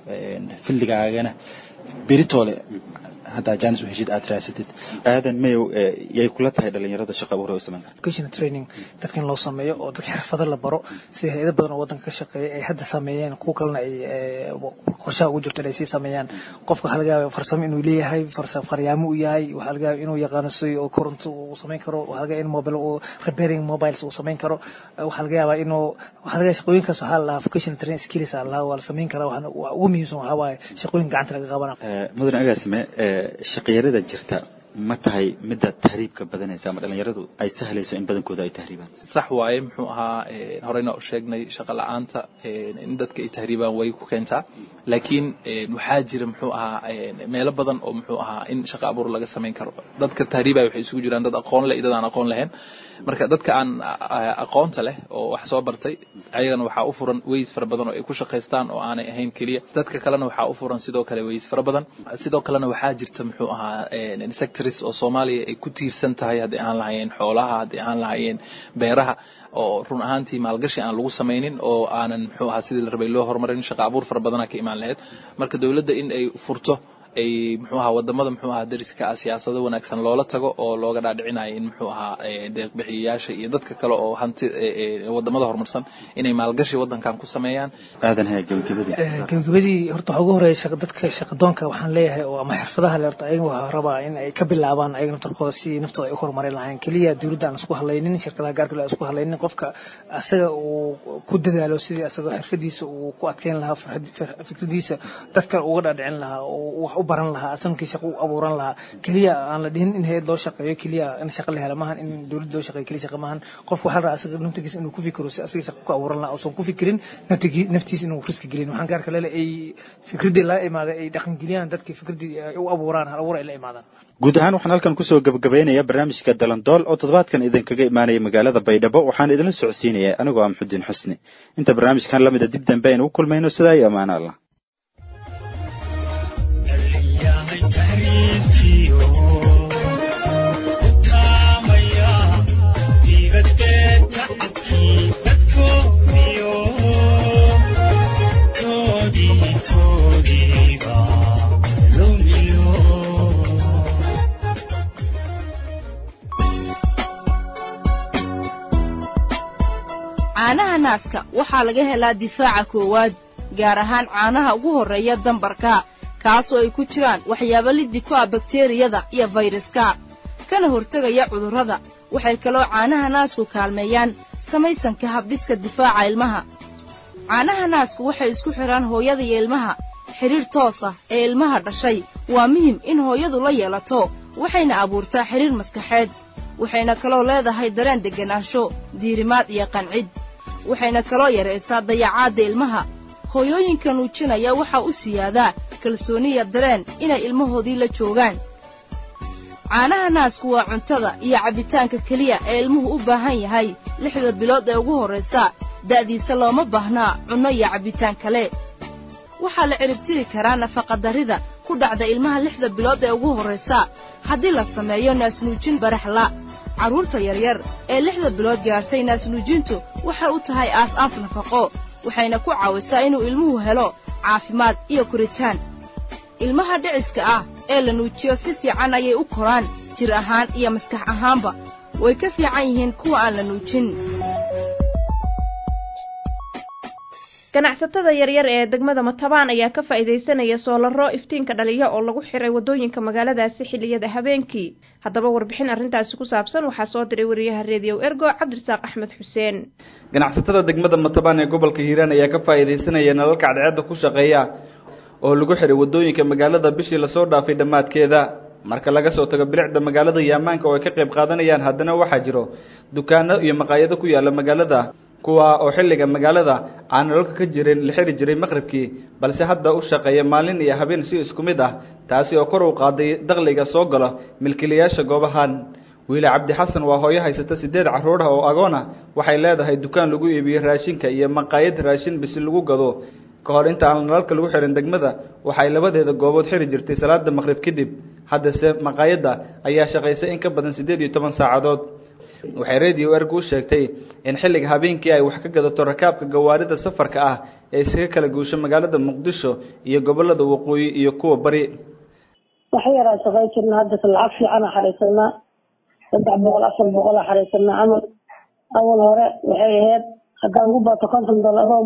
[SPEAKER 18] filligaagana beritoole haddaa jaanis u heshid aad raasatid
[SPEAKER 9] aadan mayow yay kula tahay dhalinyarada shaqa abuur u samayn karta
[SPEAKER 19] vocational training dadka in loo sameeyo oo dadka xirfado la baro sida hay-ado badan oo waddanka ka shaqeeya ay hadda sameeyeen kuwa kalena ay qorshaha ugu jirto inay sii sameeyaan qofka waxaa laga yaaba farsamo inuu leeyahay faryaamo uu yahay waxaa laga yaaba inuu yaqaano si oo koronto uu samayn karo waxaa laga yaaba in mobile uu repairing mobiles uu samayn karo waxaa laga yaabaa inuu waxaa laga yaaba shaqooyinkaas waxaa la lahaa vocational training skills aa lahaa waa la samayn karaa waxaana ugu muhiimsan waxaa waaye shaqooyin gacanta laga qabana
[SPEAKER 9] mudan agaasime shaqiyarada jirta ma tahay midda tahriibka badanaysa ama dhalinyaradu ay sahlayso in badankooda ay tahriibaan
[SPEAKER 17] sax waaye muxuu ahaa horeyna u sheegnay shaqa la-aanta in dadka ay tahriibaan way ku keentaa laakiin waxaa jira muxuu ahaa meelo badan oo muxuu ahaa in shaqa abuur laga samayn karo dadka tahriibaya waxay isugu jiraan dad aqoon leh iyo dad aan aqoon lahayn marka dadka aan aqoonta leh oo wax soo bartay ayagana waxaa u furan weys fara badan oo ay ku shaqaystaan oo aanay ahayn keliya dadka kalena waxaa u furan sidoo kale weys fara badan sidoo kalena waxaa jirta muxuu ahaa sectors oo soomaaliya ay ku tiirsan tahay haddii aan lahayeen xoolaha haddii aan lahayeen beeraha oo run ahaantii maalgashi aan lagu samaynin oo aanan muxuu ahaa sidii la rabay loo horumarin shaqa abuur fara badana ka imaan lahayd marka dowladda in ay furto ay muxuu ahaa wadamada muxuu ahaa dariska ah siyaasado wanaagsan loola tago oo looga dhaadhicinayo in muxuu ahaa deeqbixiyayaasha iyo dadka kale oo hanti wadamada horumarsan inay maalgashi wadankan ku sameeyaan
[SPEAKER 9] aadan haya gabagabadii
[SPEAKER 19] gabagabadii horta waxaa ugu horeeya dadka shaqadoonka waxaan leeyahay oo ama xirfadaha le horta ayaga waxaa rabaa in ay ka bilaabaan ayaga naftarkooda si naftooda ay u horumarin lahayn keliya dowladda aan isku hadlaynin shirkadaha gaarka aan isku hadlaynin qofka asaga uu ku dadaalo sidii asagoo xirfadiisa uu ku adkeyn lahaa fikradiisa dadka uga dhaadhicin lahaa oo wax u baran lahaa asankii shaqo u abuuran lahaa keliya aan la dhihin in hay-ad loo shaqeeyo keliya in shaqo la helo maahan in dowladda loo shaqeeyo keliya shaqo maahan qofka waxaa la rabaa asaga naftigiisa inuu ku fikiro si asaga shaqo ku abuuran lahaa uusan ku fikirin naftigii naftiisa inuu riski gelin waxaan gaarka leele ay fikradii la imaaday ay dhaqangeliyaan dadkii fikradii ay u abuuraan hal abuur ay la imaadaan
[SPEAKER 9] guud ahaan waxaan halkan kusoo gabagabaynayaa barnaamijka dalandool oo toddobaadkan idinkaga imaanaya magaalada baydhabo waxaan idinla socodsiinaya anigoo ah maxudiin xusni inta barnaamijkan lamida dib dambe aynu u kulmayno sidaa iyo amaano allah
[SPEAKER 2] caanaha naaska waxaa laga helaa difaaca koowaad gaar ahaan caanaha ugu horreeya dambarka kaasoo ay ku jiraan waxyaabo liddi ku ah bakteriyada iyo fayraska kana hortegaya cudurrada waxay kaloo caanaha naasku kaalmeeyaan samaysanka habdhiska difaaca ilmaha caanaha naasku waxay isku xidhaan hooyada iyo ilmaha
[SPEAKER 20] xidhiir toos ah ee ilmaha dhashay waa muhim in hooyadu la yeelato waxayna abuurtaa xidhiir maskaxeed waxayna kaloo leedahay dareen degganaansho diirimaad iyo qancid waxayna kaloo yaraysaa dayacaadda ilmaha hooyooyinka nuujinaya waxaa u siyaadaa kalsooniya dareen inay ilmahoodii la joogaan caanaha naasku waa cuntada iyo cabbitaanka keliya ee ilmuhu u baahan yahay lixda bilood ee ugu horraysa da'diisa looma baahnaa cunno iyo cabbitaan kale waxaa la ciribtiri karaa nafaqadarrida ku dhacda ilmaha lixda bilood ee ugu horraysa haddii la sameeyo naasnuujin baraxla carruurta yaryar ee lixda bilood gaadhtay naasnuujintu waxay u tahay aas-aas nafaqo waxayna ku caawisaa inuu ilmuhu helo caafimaad iyo koritaan ilmaha dhiciska ah ee la nuujiyo si fiican ayay u koraan jir ahaan iyo maskax ahaanba way ka fiican yihiin kuwa aan la nuujin
[SPEAKER 2] ganacsatada yaryar ee degmada matabaan ayaa ka faa'iidaysanaya soolaro iftiinka dhaliya oo lagu xiray waddooyinka magaaladaasi xilliyada habeenkii haddaba warbixin arrintaasi ku saabsan waxaa soo diray wariyaha reediyo ergo cabdirasaaq axmed xuseen
[SPEAKER 21] ganacsatada degmada matabaan ee gobolka hiiraan ayaa ka faa'iidaysanaya nalalka cadceedda ku shaqeeya oo lagu xiray waddooyinka magaalada bishii lasoo dhaafay dhammaadkeeda marka laga soo tago bilicda magaalada iyo ammaanka oo ay ka qayb qaadanayaan haddana waxaa jiro dukaano iyo maqaayado ku yaala magaalada kuwa oo xilliga magaalada aan nololka ka jirin la xiri jiray maqribkii balse hadda u shaqeeya maalin iyo habeen si isku mid ah taasi oo kor u qaaday dakhliga soo galo milkiilayaasha goobahan wiile cabdi xasan waa hooyo haysata sideed carruur ah oo agoon ah waxay leedahay dukaan lagu iibiyo raashinka iyo maqaayad raashin bisi lagu gado ka hor inta aan nalalka lagu xirin degmada waxay labadeeda goobood xiri jirtay salaada maqrib kadib haddase maqaayadda ayaa shaqaysay in ka badan siddeed iyo toban saacadood waxay radio ergu u sheegtay in xilliga habeenkii ay wax ka gadato rakaabka gawaarida safarka ah ee iskaga kala guusho magaalada muqdisho iyo gobolada waqooyi iyo kuwa bari
[SPEAKER 22] wax yaraa shaqay jirna haddase lacag fiicana xaraysanaa saddex boqol afar boqola xaraysanaa camal awal hore waxay ahayd haddaan ugu bato konton dollar oo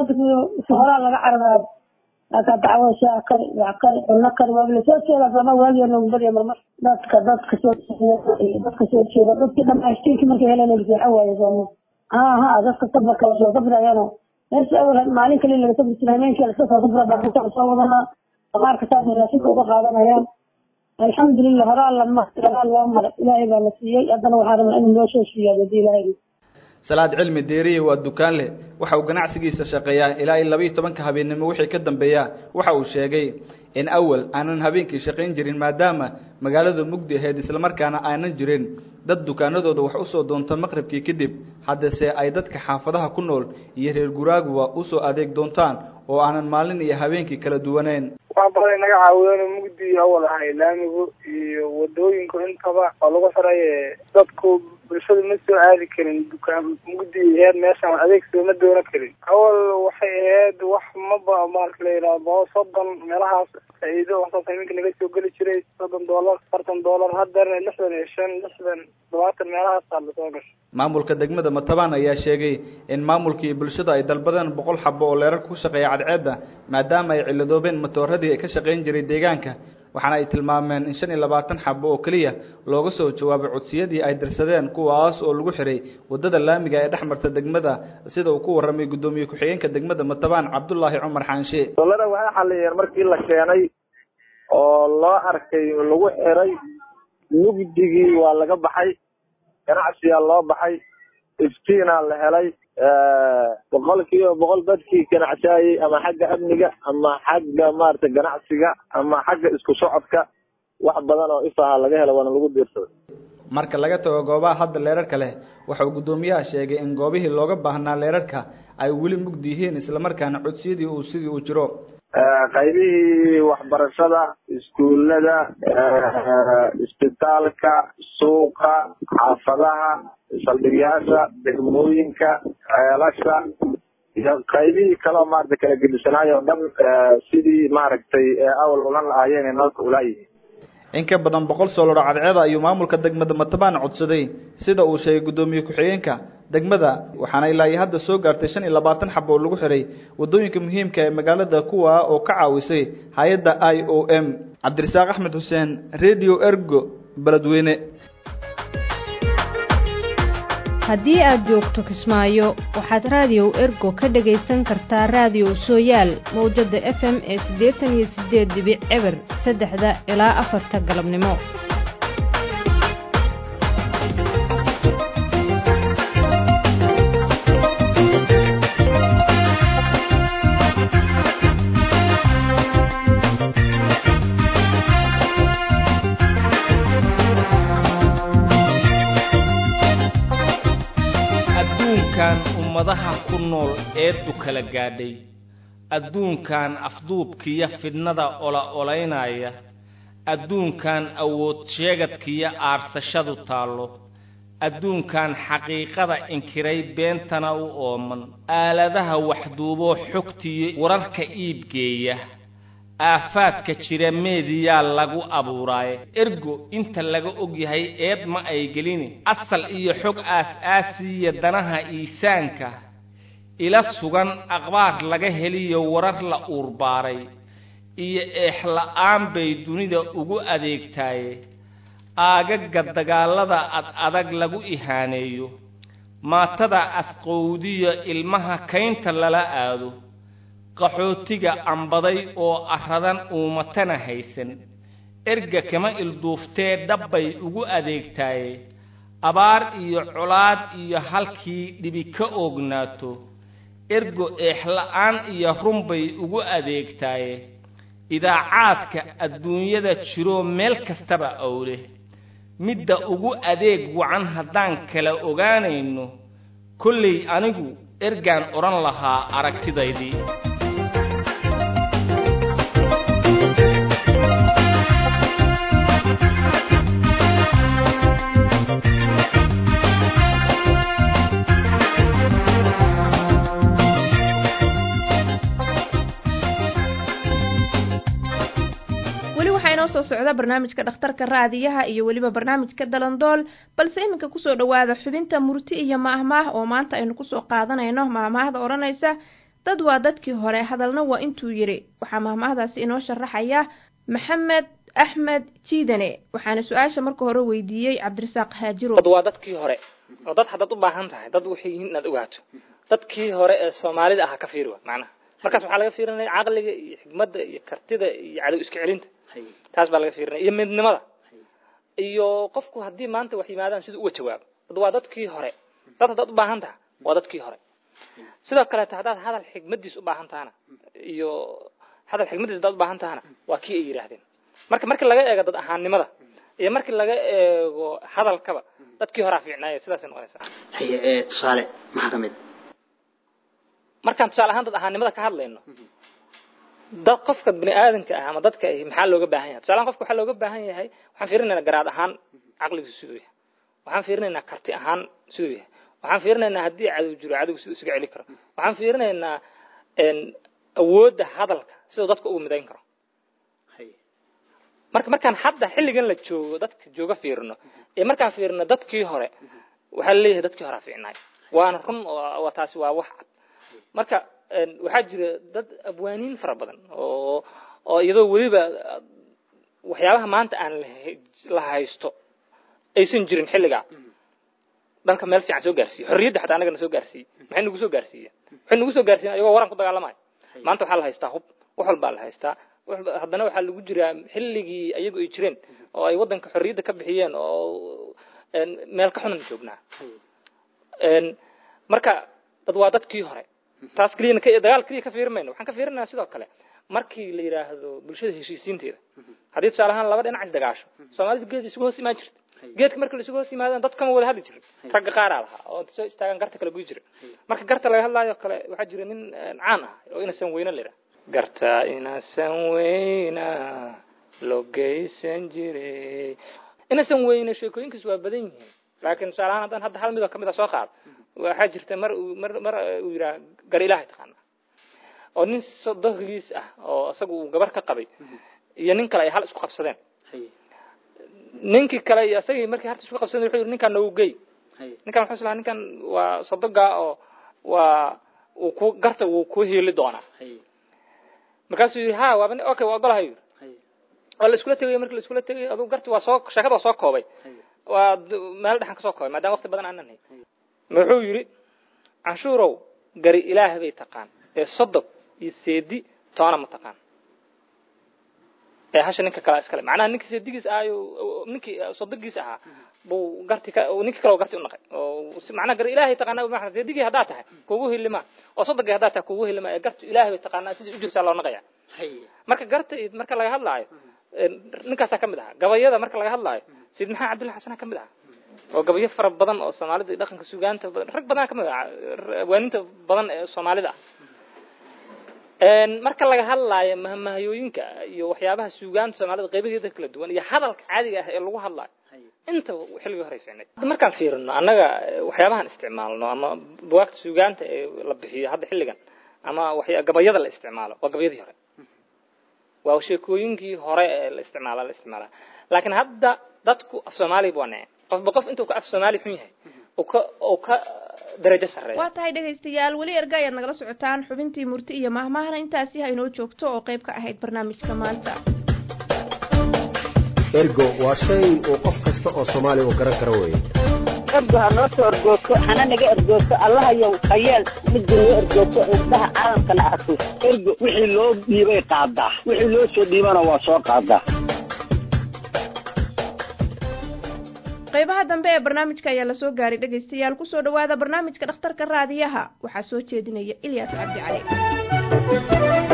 [SPEAKER 22] si horaa laga cararayo laakaa dacwo shaa kari wax kari cunno kari waa lasoo jeeda sama waagiya noogu badiya marmar dadka dadka soo dadka soo jeeda dadkii dhamaashtiinki markay heleen seexan waaye sooma ha ha dadka safarka lasoo safrayano meersi awal maalin kali laga safri jira habeenkii laska soo safra baabuurta soo wadanaa qaarka saasay raashinka uga qaadanayaan alxamdulilah horaa lama horaa loo maray ilaahay baa la siiyey haddana waxaa rabaa inuu noo soo siiyaa hadii ilaahay
[SPEAKER 21] salaad cilmi deeriye waa dukaan leh waxa uu ganacsigiisa shaqeeyaa ilaa iyo labiiyo tobanka habeennimo wixii ka dambeeya waxa uu sheegay in awal aanan habeenkii shaqayn jirin maadaama magaaladu mugdi ahayd islamarkaana aanan jirin dad dukaanadooda wax usoo doonta maqribkii kadib haddase ay dadka xaafadaha ku nool iyo reer guraaguba usoo adeeg doontaan oo aanan maalin iyo habeenkii kala duwaneyn
[SPEAKER 23] wax badan naga caawiyeen mugdi awal ahay laamigu iyo wadooyinku intaba oo lagu xiray dadku bulshadu ma soo aadi karin dukaan mugdi aheyd meeshaan adeeg sooma doonan karin awal waxay ahayd wax maba marka la yidhaha boqol soddon meelahaas faa'iido waxsaas iminka naga soo geli jiray soddon dollar afartan dollar haddana lixdan iyo shan lixdan todobaatan meelahaasaa lasoo gashay
[SPEAKER 21] maamulka degmada matabaan ayaa sheegay in maamulka iyo bulshada ay dalbadeen boqol xabo oo leerar ku shaqeeya cadceedda maadaama ay ciladoobeen matooradii ka shaqayn jiray deegaanka waxaana ay tilmaameen in shan iyo labaatan xabo oo keliya looga soo jawaabay codsiyadii ay dirsadeen kuwaas oo lagu xiray waddada laamiga ee dhex marta degmada sida uu ku warramay guddoomiye ku-xigeenka degmada matabaan cabdulaahi cumar xaanshe
[SPEAKER 24] dollara waxay xaliyeen markii la keenay oo loo arkay lagu xiray mugdigii waa laga baxay ganacsiyaa loo baxay iftiinaa la helay boqol kiiba boqol dadkii ganacsaayey ama xagga amniga ama xagga maarata ganacsiga ama xagga isku socodka wax badan oo ifaha laga helo waana lagu diirsaday
[SPEAKER 21] marka laga tago goobaha hadda leerarka leh waxa uu guddoomiyaha sheegay in goobihii looga baahnaa leerarka ay weli mugdi yihiin islamarkaana codsiyadii uu sidii uu jiro
[SPEAKER 24] qaybihii waxbarashada iskuullada isbitaalka suuqa xaafadaha saldhigyaasha degmooyinka ceelasha iyo qaybihii kaleo maarata kala gedisanaayo o dhan sidii maaragtay awal ulan lahaayeen ee nalka ulaayihiin
[SPEAKER 21] in ka badan boqol soolaro cadceeda ayuu maamulka degmada matabaan codsaday sida uu sheegay guddoomiye ku-xigeenka degmada waxaana ilaa iyo hadda soo gaartay shan iyo labaatan xabo oo lagu xiray waddooyinka muhiimka ee magaalada kuwa oo ka caawisay hay-adda i o m cabdirasaaq axmed xuseen radio ergo beledweyne
[SPEAKER 2] haddii aad joogto kismaayo waxaad raadiyow ergo ka dhagaysan kartaa raadiyow sooyaal mawjadda f m ee siddeetan iyo siddeed dibic eber saddexda ilaa afarta galabnimo
[SPEAKER 3] adduunkan ummadaha ku nool eeddu kala gaadhay adduunkan afduubkiyo fidnada ola olaynaya adduunkan awood sheegadkiyo aarsashadu taallo adduunkan xaqiiqada inkiray beentana u ooman aaladaha waxduuboo xogtiyo wararka iibgeeya aafaadka jira meediyaa lagu abuuraaye ergo inta laga ogyahay eed ma ay gelini asal iyo xog aas-aasiya danaha iisaanka ila sugan akhbaar laga heliyo warar la uurbaaray iyo eexla-aan bay dunida ugu adeegtaaye aagaga dagaallada ad adag lagu ihaaneeyo maatada asqowdiyo ilmaha kaynta lala aado qaxootiga ambaday oo arradan uumatana haysan erga kama ilduuftee dhabbay ugu adeegtaaye abaar iyo colaad iyo halkii dhibi ka oognaato ergo eexla-aan iyo runbay ugu adeegtaaye idaacaadka adduunyada jiroo meel kastaba owle midda ugu adeeg wacan haddaan kala ogaanayno kollay anigu ergaan odhan lahaa aragtidaydii
[SPEAKER 2] weli waxaa inoo soo socda barnaamijka dhakhtarka raadiyaha iyo weliba barnaamijka dalandool balse iminka kusoo dhowaada xubinta murti iyo maahmaah oo maanta aynu kusoo qaadanayno maahmaahda odhanaysa dad waa dadkii hore hadalna waa intuu yidhi waxaa maahmaahdaasi inoo sharaxaya maxamed axmed jiidane waxaana su-aasha marka hore weydiiyey cabdirasaaq haajiro
[SPEAKER 4] dad waa dadkii hore oo dad haddaad u baahan tahay dad waxay yihiin inaad ogaato dadkii hore ee soomaalida aha ka fiiri wa macnaha markaas waxaa laga fiirinaya caqliga iyo xigmadda iyo kartida iyo cadow iska celinta taas baa laga fiirinaya iyo midnimada iyo qofku haddii maanta wax yimaadaan siduu uga jawaabo dad waa dadkii hore dad haddaad u baahan taha waa dadkii hore sidoo kaleeta haddaad hadal xigmadiis u baahan tahana iyo hadal xigmadiis haddaad u baahan tahana waa kii ay yidhaahdeen marka markii laga eego dad ahaannimada iyo markii laga eego hadalkaba dadkii horaa fiicnaaya sidaasay noqonaysaa
[SPEAKER 6] haye ee tusaale maxaa ka mid
[SPEAKER 4] markaan tusaale ahaan dad ahaannimada ka hadlayno dad qofka bini aadamka ah ama dadka ahi maxaa looga baahan yahay tusaalahan qofka waxaa looga baahan yahay waxaan fiirinaynaa garaad ahaan caqligiisu siduu yahay waxaan fiirinaynaa karti ahaan siduu yahay waxaan fiirinaynaa haddii cadow jiro cadowga siduu isuga celi karo waxaan fiirinaynaa awoodda hadalka siduu dadka ugu midayn karo marka markaan hadda xilligan la joogo dadka jooga fiirino ee markaan fiirino dadkii hore waxaa laleeyahay dadkii horaa fiicnaay waana run oo taasi waa wax cad marka waxaa jira dad abwaaniin fara badan oo oo iyadoo weliba waxyaabaha maanta aan la haysto aysan jirin xilligaa dalka meel fiican soo gaarsiiye xorriyadda xataa anagana soo gaarsiiyey maxay nagu soo gaarsiiyeen waxay nagu soo gaarsiiyen ayagoo waran ku dagaalamayo maanta waxaa la haystaa hub wax walbaa la haystaa haddana waxaa lagu jiraa xilligii ayagu ay jireen oo ay waddanka xorriyadda ka bixiyeen oo meel ka xunan joognaa marka dad waa dadkii hore taas keliya dagaal keliya ka fiirin mayno waxaan ka fiirinaa sidoo kale markii la yidhaahdo bulshada heshiisiinteeda haddii tusaale ahaan laba dhinac isdagaasho soomaalidu geed isugu hoos imaan jirta geedka marka la isugu hoos yimaadaan dad kama wada hadli jirin ragga qaaraa lahaa oo soo istaagaan garta kala guyi jira marka garta laga hadlaayo kale waxaa jira nin caan ah oo inasan weyne la yidhaha garta inasan weyna loo geysan jiray inasan weyne sheekooyinkiis waa badan yihiin laakiin tusaale ahaan haddaan hadda hal midoo kamid a soo qaado waxaa jirta mar mar mar uu yidhaha gar ilaahay taqaana oo nin sodohgiis ah oo isaga uu gabar ka qabay iyo nin kale ay hal isku qabsadeen ninkii kale iyo isagii markii harta isku qabsadeen wuxuu yidhi ninkaan noogu gey ninkan wuxuu islahaa ninkan waa sodogaa oo waa uu ku garta wuu ku hiili doonaa markaasuu yidhi ha waaba okay waa ogolahay yidhi waa la iskula tegayo markii la iskula tegayo aduu garti waa soo sheekada waa soo koobay waa meel dhexan kasoo koobay maadaama waqti badan aanan hay wuxuu yidhi canshuurow gari ilaah bay taqaan ee sodog iyo seedi toona ma taqaan ee hasha ninka kale iskale macnaha ninka seedigiis ahayo ninkii sodogiis ahaa buu garti ka ninka kale garti u naqay oo macnaha gar ilaahay taqaanaa ma seedigii haddaa tahay kugu hilima oo sodogii haddaa tahay kugu hilima ee garti ilaahay bay taqaanaa sidii u jirtaa loo naqaya marka garta marka laga hadlaayo ninkaasaa kamid ahaa gabayada marka laga hadlaayo sayid maxamed cabdullahi xasana kamid ahaa oo gabayo fara badan oo soomaalida iyo dhaqanka sugaanta badan rag badan kamid ah waaninta badan ee soomaalida ah marka laga hadlaayo mahmahayooyinka iyo waxyaabaha sugaanta soomaalida qaybaheeda kala duwan iyo hadalka caadiga ah ee lagu hadlaayo intaba xilligii hore fiicnayd markaan fiirino annaga waxyaabahan isticmaalno ama bugaagta sugaanta ee la bixiyo hadda xilligan ama waxya gabayada la isticmaalo waa gabayadii hore waa sheekooyinkii hore ee la isticmaala la isticmaala laakiin hadda dadku af soomaaliya waa naceen qofba qof intuu ka af soomaali xun yahay uu ka uu ka darajo sarreeya
[SPEAKER 2] waa tahay dhegaystayaal weli erga ayaad nagala socotaan xubintii murti iyo mahmahana intaasi ha inoo joogto oo qayb ka ahayd barnaamijka maanta
[SPEAKER 5] ergo waa shay uu qof kasta oo soomaaliya uu garan karo weeye
[SPEAKER 7] ergo ha noo soo ergoogto hana naga ergoogto allahayow hayeel midda noo ergoogto indhaha caalamkana arko ergo wixii loo dhiibay qaadaa wixii loo soo dhiibana waa soo qaadaa
[SPEAKER 2] qaybaha dambe ee barnaamijka ayaa lasoo gaaray dhegaystayaal kusoo dhawaada barnaamijka dhakhtarka raadiyaha waxaa soo jeedinaya ilyaas cabdi cali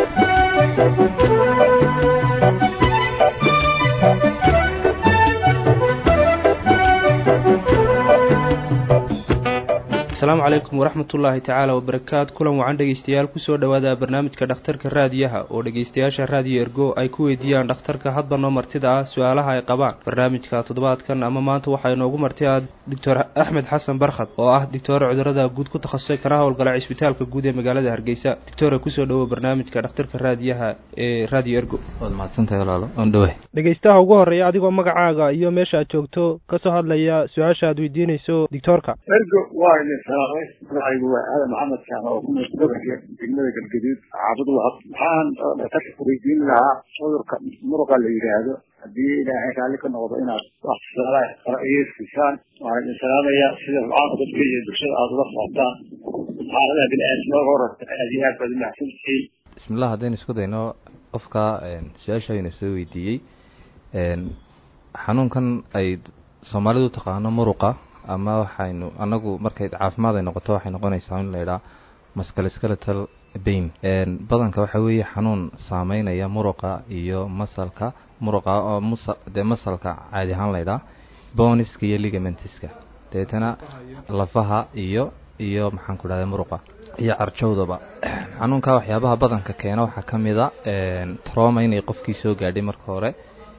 [SPEAKER 10] asalaamu calaykum waraxmatullaahi tacaala wabarakaatu kulan wacan dhegeystayaal kusoo dhowaada barnaamijka dhakhtarka raadiyaha oo dhegeystayaasha raadiyo ergo ay ku weydiiyaan dhakhtarka hadba noo martida ah su-aalaha ay qabaan barnaamijka toddobaadkan ama maanta waxaa inoogu marti ah doctor axmed xasan barkhad oo ah doctoore cudurada guud ku takhasusay kana howlgala cisbitaalka guud ee magaalada hargeysa doctore kusoo dhowo barnaamijka dhakhtarka raadiyaha ee radio ergo
[SPEAKER 11] waad mahadsantahay walaalo oon dhowe
[SPEAKER 25] dhegeystaha ugu horreeya adigoo magacaaga iyo meesha aad joogto kasoo hadlaya su-aasha aad weydiinayso doctoorka
[SPEAKER 26] ergo waa idin salaamay magacaygu waa aadan maxamed kaan oo ku nool gobolka degmada galgaduud xaafad wahab waxaan dhakhtarka weydiin lahaa cudurka muruqa la yidhaahdo haddii ilaahay raalli ka noqdo inaad wax tusaalaha igeysisaan waan idin salaamayaa sida rucaanka dadka iyo bulshada aada ula socotaan xaaladaha bini-aadamada horata aad iyo aad baad umahadsantihiin
[SPEAKER 11] bismillah haddaynu isku dayno qofka su-aasha aynu soo weydiiyey xanuunkan ay soomaalidu taqaano muruqa ama waxaynu anagu markay caafimaad ay noqoto waxay noqonaysaa in la idhaa musculoskeletal bain badanka waxa weeye xanuun saameynaya muruqa iyo masalka muruqa oo musa dee masalka caadi ahaan la idhaa boniska iyo ligamentiska dabeetana lafaha iyo iyo maxaan ku dhahda muruqa iyo carjowdaba xanuunka waxyaabaha badanka keena waxaa ka mid a troma inay qofkii soo gaadhay marka hore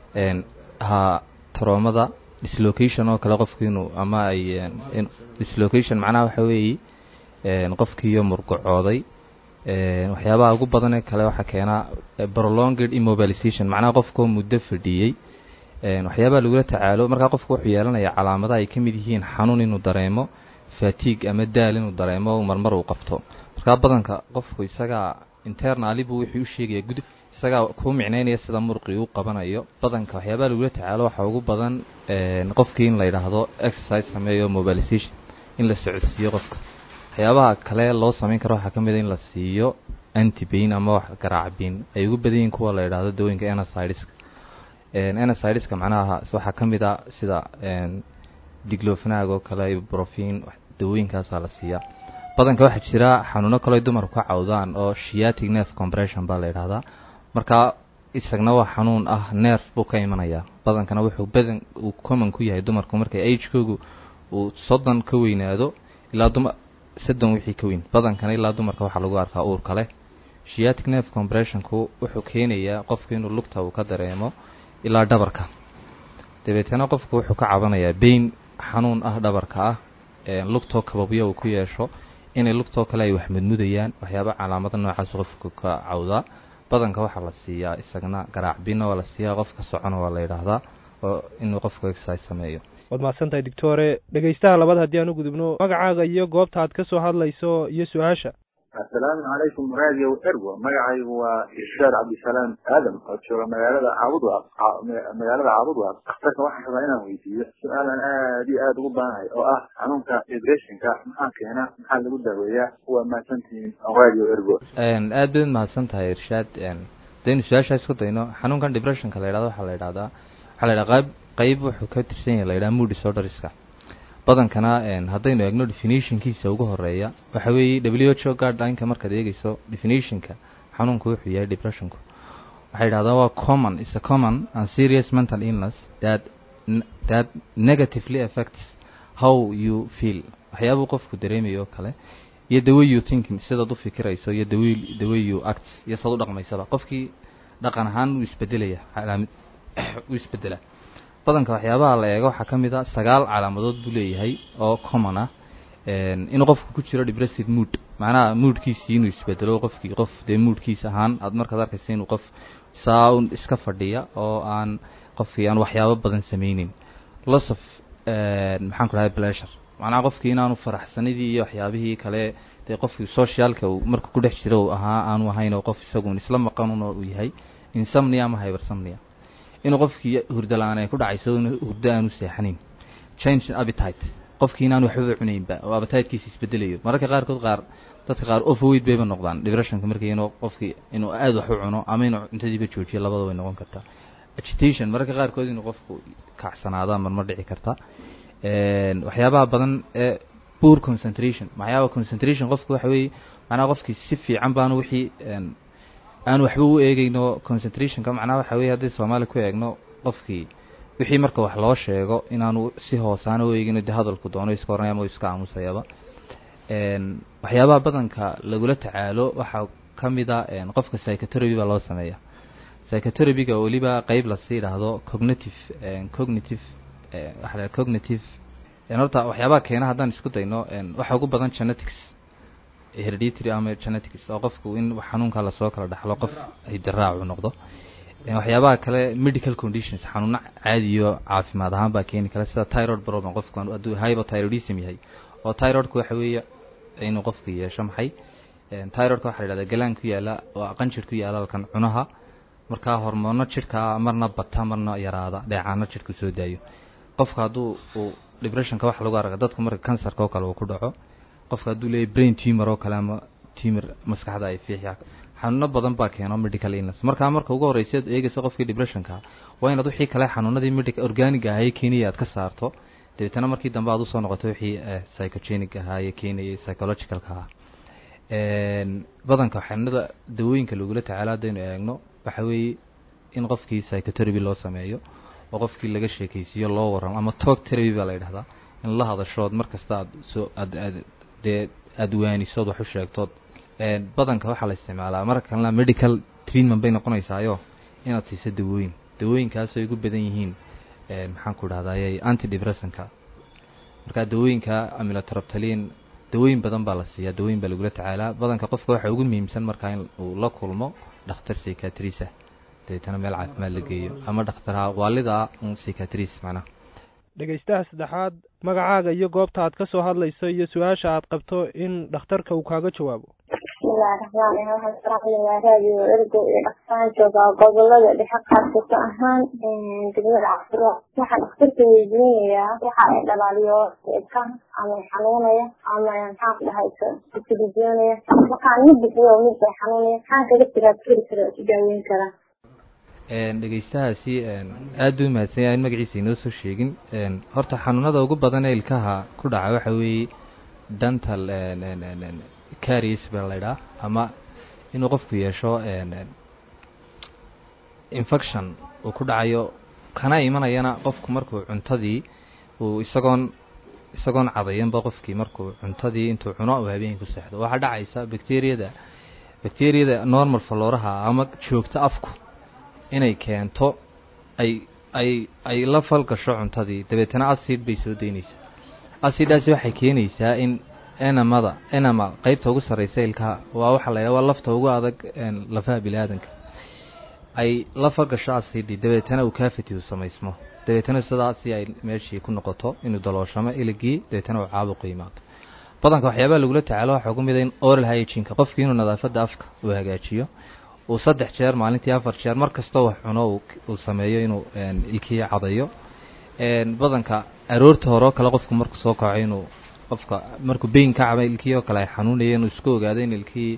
[SPEAKER 11] ha troomada dislocation oo kale qofki inuu ama ay dislocation macnaha waxa weeye qofkiiyo murgacooday waxyaabaha ugu badanee kale waxaa keenaa prolonged immobilization macnaha qofkoo muddo fadhiyey waxyaabaha lagula tacaalo markaa qofku wuxuu yeelanaya calaamadaha ay ka mid yihiin xanuun inuu dareemo fatigue ama daal inuu dareemo marmar uu qabto markaa badanka qofku isagaa internali buu wuxuu u sheegaya gud isagaa kuu micnaynaya sida muruqii uu qabanayo badanka waxyaabaha lagula tacaalo waxaa ugu badan qofkii in la yidhaahdo exercise sameeyo mobilization in la socodsiiyo qofka waxyaabaha kale loo samayn karo waxaa ka mid a in la siiyo antibain ama wax garaacbiin ay ugu badan yihiin kuwa la yidhaahdo dawooyinka enasideska enasideska macnaha waxaa ka mid a sida diglofnag oo kale brofin dawooyinkaasaa la siiyaa badanka waxaa jira xanuuno kaleo dumarku ka cawdaan oo shiatic nerve compression baa la yidhahdaa markaa isagna waa xanuun ah nerf buu ka imanayaa badankana wuxuu badan uu common ku yahay dumarku markay agekoogu uu soddon ka weynaado ilaa duma soddon wixii ka weyn badankana ilaa dumarka waxaa lagu arkaa uur kale shiatic nerve compressionku wuxuu keenayaa qofku inuu lugta uu ka dareemo ilaa dhabarka dabeetana qofku wuxuu ka cabanayaa bain xanuun ah dhabarka ah lugtoo kababyo uu ku yeesho inay lugtoo kale ay wax mudmudayaan waxyaaba calaamada noocaas qofku ka cawdaa badanka waxaa la siiyaa isagna garaacbina waa la siiyaa qofka socona waa la yidhaahdaa oo inuu qofku exercise sameeyo
[SPEAKER 25] waad mahadsantahay doctore dhegeystaha labaad haddii aan u gudubno magacaaga iyo goobta aad ka soo hadlayso iyo su-aasha
[SPEAKER 26] assalaamu calaykum radio ergo magacaygu waa irshaad cabdisalaam aadam oo jooga magaalada caabudwaaq magaalada caabudwaaq dhakhtarka waxaan rabaa inaan weydiiyo su-aalan aad iyo aada ugu baanahay oo ah xanuunka depressionka maxaa keena maxaa lagu daaweeyaa waa mahadsantihiin radio ergo
[SPEAKER 11] aad baad mahadsan tahay irshaad daynu su-aashaa isku dayno xanuunkan depressionka la yidhahdo waxaa la yidhahdaa waxaa la yidhaha qayb qayb wuxuu ka tirsan yahay la yidhaha mood disorderska badankana haddaynu eegno definitionkiisa ugu horeeya waxa weeye w h o guidelineka markaad eegeyso definitionka xanuunku wuxuu yahay depressionku waxay yidhahdaa waa common is a common and serious mental illness that that negatively affects how you feel waxyaabuu qofku dareemayo oo kale iyo the way you thinking sidaad u fikirayso iyo the way the way you act iyo saad u dhaqmaysaba qofkii dhaqan ahaan wuu isbedelaya calaamad wuu isbedelaa badanka waxyaabaha la eego waxaa ka mid a sagaal calaamadood buu leeyahay oo common ah inuu qofku ku jiro depressive mood macnaha moodkiisii inuu isbedelo qofkii qof dee moodkiis ahaan aad markaad arkaysa inuu qof saa un iska fadhiya oo aan qofkii aan waxyaabo badan sameynin loss of maxaan ku dhahay pleasure macnaha qofkii inaanu faraxsanidii iyo waxyaabihii kale dee qofkii socialka uu marka ku dhex jiro uu ahaa aanu ahayn oo qof isagun isla maqanun oo uu yahay insomnia ama hypersomnia inuu qofkii hurdo la-aan ay ku dhacayso in hurdo aanu seexanin change appetite qofkii inaan waxbaba cunaynba oo appetitekiisa isbedelayo mararka qaarkood qaar dadka qaar overweight bayba noqdaan depressionka markii inuu qofkii inuu aada wax u cuno ama inuu cuntadiiba joojiyo labada way noqon kartaa agitation mararka qaarkood inuu qofku kacsanaado marmar dhici karta waxyaabaha badan ee poor concentration waxyaaba concentration qofku waxa weeye macnaha qofkii si fiican baanu wixii aan waxba u eegeyno concentrationka macnaha waxa weye haddii soomaali ku eegno qofkii wixii marka wax loo sheego inaanu si hoosaana u eegino de hadalku doono iska oranaya ama iska aamusayaba waxyaabaha badanka lagula tacaalo waxaa ka mid a qofka psychotherapy baa loo sameeya psychotherapyga weliba qeyb lasii idhaahdo cognitive cognitive waxa la cognitive horta waxyaabaha keena haddaan isku dayno waxa ugu badan genetics hereditary ama genetics oo qofku in xanuunka lasoo kala dhaxlo qof hidiraacu noqdo waxyaabaha kale medical conditions xanuuno caadiyo caafimaad ahaan baa keeni kara sida tyrod problem qofku hadduu hypothyroidism yahay oo tyrodka waxa weeye inuu qofku yeesho maxay tyrodka waxa la yidhahdaa galaan ku yaala oo qanjir ku yaala halkan cunaha markaa hormoono jidhka marna bata marna yaraada dheecaano jidhku soo daayo qofka hadduu uu depressionka waxa lagu arka dadka marka kansarka oo kale uu ku dhaco qofka hadduu leeyahy brain tumor oo kale ama tumor maskaxda ay fiixya xanuuno badan baa keeno medical illness markaa marka ugu horreysa ad eegayso qofkii depressionka waa inaad wixii kale xanuunadii medical organic ahaye keenaya aad ka saarto dabeetana markii dambe aad usoo noqoto wixii psychogenic ahaaye keenayay psychologicalka ahaa badanka xanuunada dawooyinka lagula tacaalo haddaynu eegno waxa weeye in qofkii psychotherapy loo sameeyo oo qofkii laga sheekaysiiyo loo warramo ama talk therapy baa la yidhahdaa in la hadashood mar kasta aad soo aad aad dee aada waanisood wax u sheegtood badanka waxaa la isticmaalaa marka kalena medical treatment bay noqonaysaayo inaad siiso dawooyin dawooyinkaas ay ugu badan yihiin maxaan ku dhahdaayay antidepressanka marka dawooyinka amilotraptalin dawooyin badan baa la siiyaa dawooyin baa lagula tacaalaa badanka qofka waxa ugu muhiimsan markaa in uu la kulmo dhakhtar psychiatris ah dabeetana meel caafimaad la geeyo ama dhakhtarha waalida un psychiatris macnaha
[SPEAKER 25] dhegaystaha saddexaad magacaaga iyo goobta aad ka soo hadlayso iyo su-aasha aad qabto in dhakhtarka uu kaaga jawaabo
[SPEAKER 1] bismillahi raxmaan raxiim waxaan salaamayaa raadiyo ergo iyo dhaqsaan joogaa gobolada dhexe qaarkasa ahaan degmada cafuro waxaan dhakhtarka weydiinayaa waxa ay dhalaaliyo ilka ama xanuunaya ama maxaan ku dhahay isilijoonaya waxaan mid bixiyo mid bay xanuunaya maxaan kaga jiraa keli kara isu daaweyn karaa
[SPEAKER 11] dhegaystahaasi aada u mahadsan yahay in magaciisa inoo soo sheegin horta xanuunada ugu badan ee ilkaha ku dhaca waxa weeye dental caries baa la ydhaha ama inuu qofku yeesho infection uu ku dhacayo kana imanayana qofku markuu cuntadii uu isagoon isagoon cadayanba qofkii markuu cuntadii intuu cuno uu habeenkii ku seexdo waxaa dhacaysa bacteriyada bacteriyada normal falooraha ama joogto afku inay keento ay ay ay la falgasho cuntadii dabeetana acid bay soo daynaysaa acidaasi waxay keenaysaa in enamada enama qeybta ugu sarreysa ilkaha waa waxaa la yidhaha waa lafta ugu adag lafaha bini aadanka ay la falgasho acidi dabeetana uu cavity uu samaysmo dabeetana sidaasi ay meeshii ku noqoto inuu dalooshamo iligii dabeetana uu caabuqu yimaado badanka waxyaabaha lagula tacaalo waxaa ku mid a in oral hygienka qofkii inuu nadaafadda afka uu hagaajiyo uu saddex jeer maalintii afar jeer mar kastoo wax cuno uu sameeyo inuu ilkihii cadayo badanka aroorta hore oo kale qofku markuu soo kaco inuu qofka markuu beyin ka caba ilkihii oo kale ay xanuunaya inuu isku ogaado in ilkihii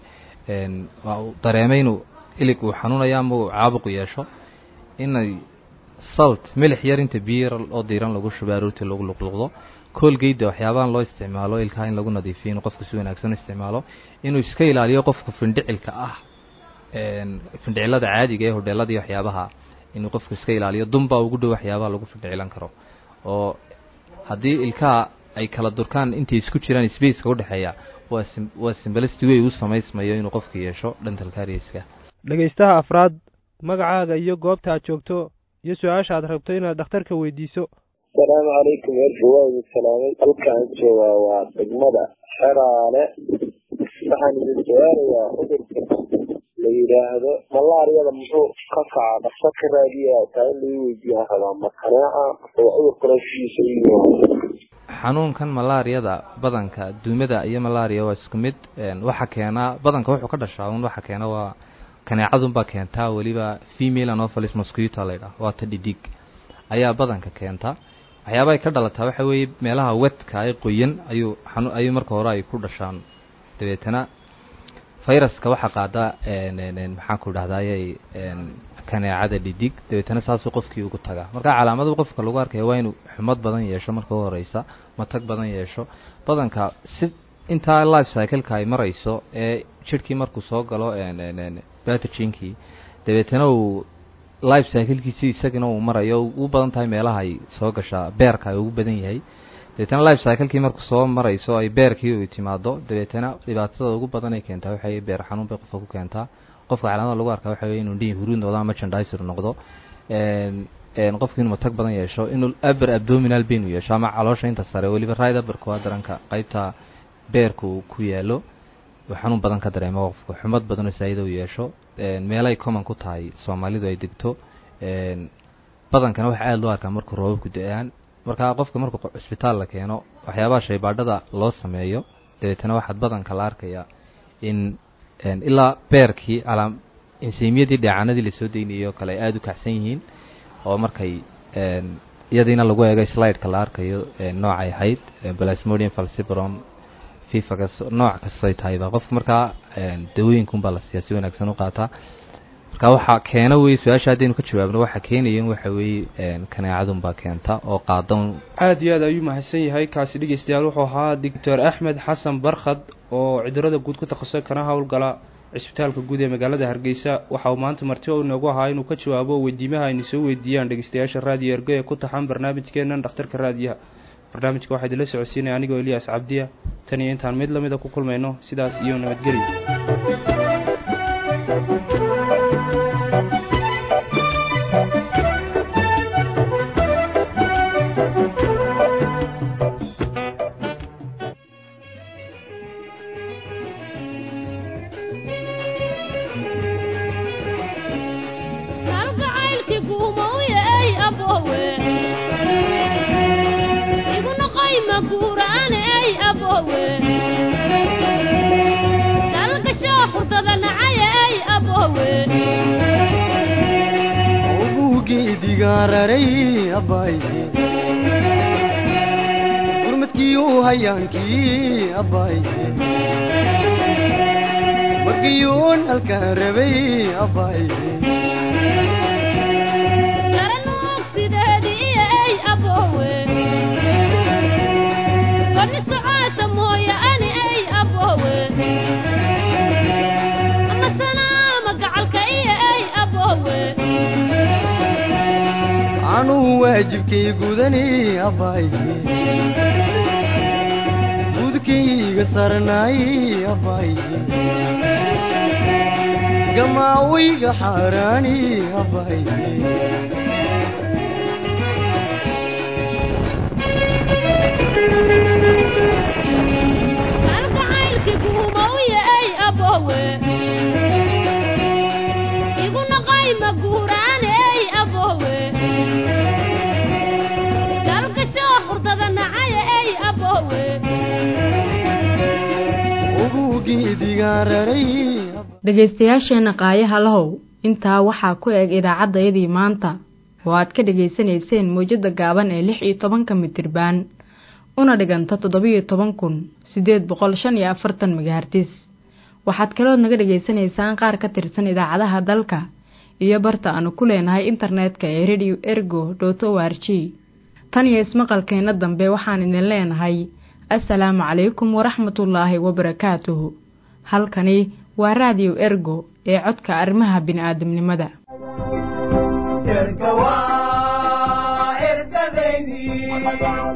[SPEAKER 11] dareemay inuu ilig uu xanuunayo ama uu caabuq yeesho inay salt milix yar inta biyo yar oo diiran lagu shubo aroortii lagu luqluqdo koolgeyda waxyaabahan loo isticmaalo ilkaha in lagu nadiifiyo inuu qofku si wanaagsan u isticmaalo inuu iska ilaaliyo qofka findhicilka ah findhicilada caadiga ee hodheelada iyo waxyaabaha inuu qofku iska ilaaliyo dunbaa ugu dhow waxyaabaha lagu findhicilan karo oo haddii ilkaha ay kala durkaan intay isku jiraan spaceka udhexeeya waa waa simbalicity way u samaysmayo inuu qofku yeesho dental carieska
[SPEAKER 25] dhegaystaha afraad magacaaga iyo goobta aad joogto iyo su-aasha aad rabto inaad dhakhtarka weydiiso
[SPEAKER 24] asalaamu calaykum erga waa idin salaamay halkaan joogaa waa degmada xeraale waxaan idin su-aalayaa cudurka la yidhaahdo malaariyada muxuu ka kaca dhaqso ka raadiya taa in lagu weydiiyaan rabaa ma kaneeca oo cudurka rashiisa iyo
[SPEAKER 11] xanuunkan malaariyada badanka duumada iyo malaria waa isku mid waxa keenaa badanka wuxuu ka dhashaa un waxa keena waa kaneecadunbaa keentaa weliba female anopheles mosquito la ydhaah waa ta dhidig ayaa badanka keentaa waxyaabahay ka dhalataa waxa weeye meelaha wedka ay qoyan ayuu xanu ayuu marka hore ay ku dhashaan dabeetana viruska waxaa qaada maxaan ku dhahdaayay kaneecada dhidig dabeetana saasuu qofkii ugu tagaa marka calaamadu qofka lagu arkaya waa inuu xumad badan yeesho marka u horeysa matag badan yeesho badanka si intaa life cycleka ay marayso ee jidhkii markuu soo galo batogenkii dabeetana uu life cyclekiisi isagana uu marayo ugu badan tahay meelaha ay soo gashaa beerka ay ugu badan yahay dabeetana life cyclekii markuu soo marayso ay beerkii u timaado dabeetana dhibaatada ugu badan ay keentaa waxay beer xanuun bay qofka ku keentaa qofka calaamada lagu arkaa waxa weye inuu dhihi huruud noqdo ama jandisor noqdo qofku inuu matag badan yeesho inuu aber abdominal pain uu yeesho ama caloosha inta sare weliba right aberka waa daranka qaybta beerka uu ku yaalo uu xanuun badan ka dareemo qofku xumad badan oo saayida uu yeesho meelay common ku tahay soomaalidu ay degto badankana waxaa aada loo arkaa markuu roobabku da-aan markaa qofka markuu cisbitaal la keeno waxyaabaha shaybaadhada loo sameeyo dabeetana waxaad badanka la arkayaa in ilaa beerkii calaam insiimyadii dheecaanadii lasoo deynayay oo kale ay aada u kacsan yihiin oo markay iyadiina lagu eegay slideka la arkayo noocay ahayd plasmodium falcibrom fifagas nooc kastay tahayba qofka markaa dawooyinkunbaa la siiyaa si wanaagsan u qaataa marka waxaa keena weye su-aasha haddaynu ka jawaabno waxaa keenaya waxa weeye kaneecadunbaa keenta oo qaadan
[SPEAKER 10] aada iyo aad ayuu mahadsan yahay kaasi dhegeystayaal wuxuu ahaa doctor axmed xasan barkhad oo cudurada guud ku takhasusay kana howlgala cisbitaalka guud ee magaalada hargeysa waxa uu maanta marti o inoogu ahaa inuu ka jawaabo weydiimaha aynu soo weydiiyaan dhegeystayaasha raadiyo ergo ee ku taxan barnaamijkeenan dhakhtarka raadiyaha barnaamijka waxaa idinla socodsiinaya anigoo eliyaas cabdiya tan iyo intaan mid lamida ku kulmayno sidaas iyo nabadgelyo
[SPEAKER 8] gurmadkiiu hayaankii abbaaye magiyuun halkaan rabay abbaaye anuu waajibkay gudani abbaaye gudkayga sarnaay abbaaye gamaawayga xaaraani abbaaye geedigaan raray
[SPEAKER 12] dhegaystayaasheenna qaayaha lahow intaa waxaa ku eg idaacaddayadii maanta oo aad ka dhegaysanayseen mawjadda gaaban ee lix iyo tobanka mitirbaan una dhiganta toddobiyo toban kun siddeed boqol shan iyo afartan megahartis waxaad kalood naga dhegaysanaysaan qaar ka tirsan idaacadaha dalka iyo barta aanu ku leenahay internetka ee radio ergo dot o r g tan iyo ismaqalkeenna dambe waxaan idin leenahay assalaamu calaykum waraxmatullaahi wabarakaatuhu halkani waa raadiyo ergo ee codka arrimaha bini'aadamnimada
[SPEAKER 8] erga waa ergadaydii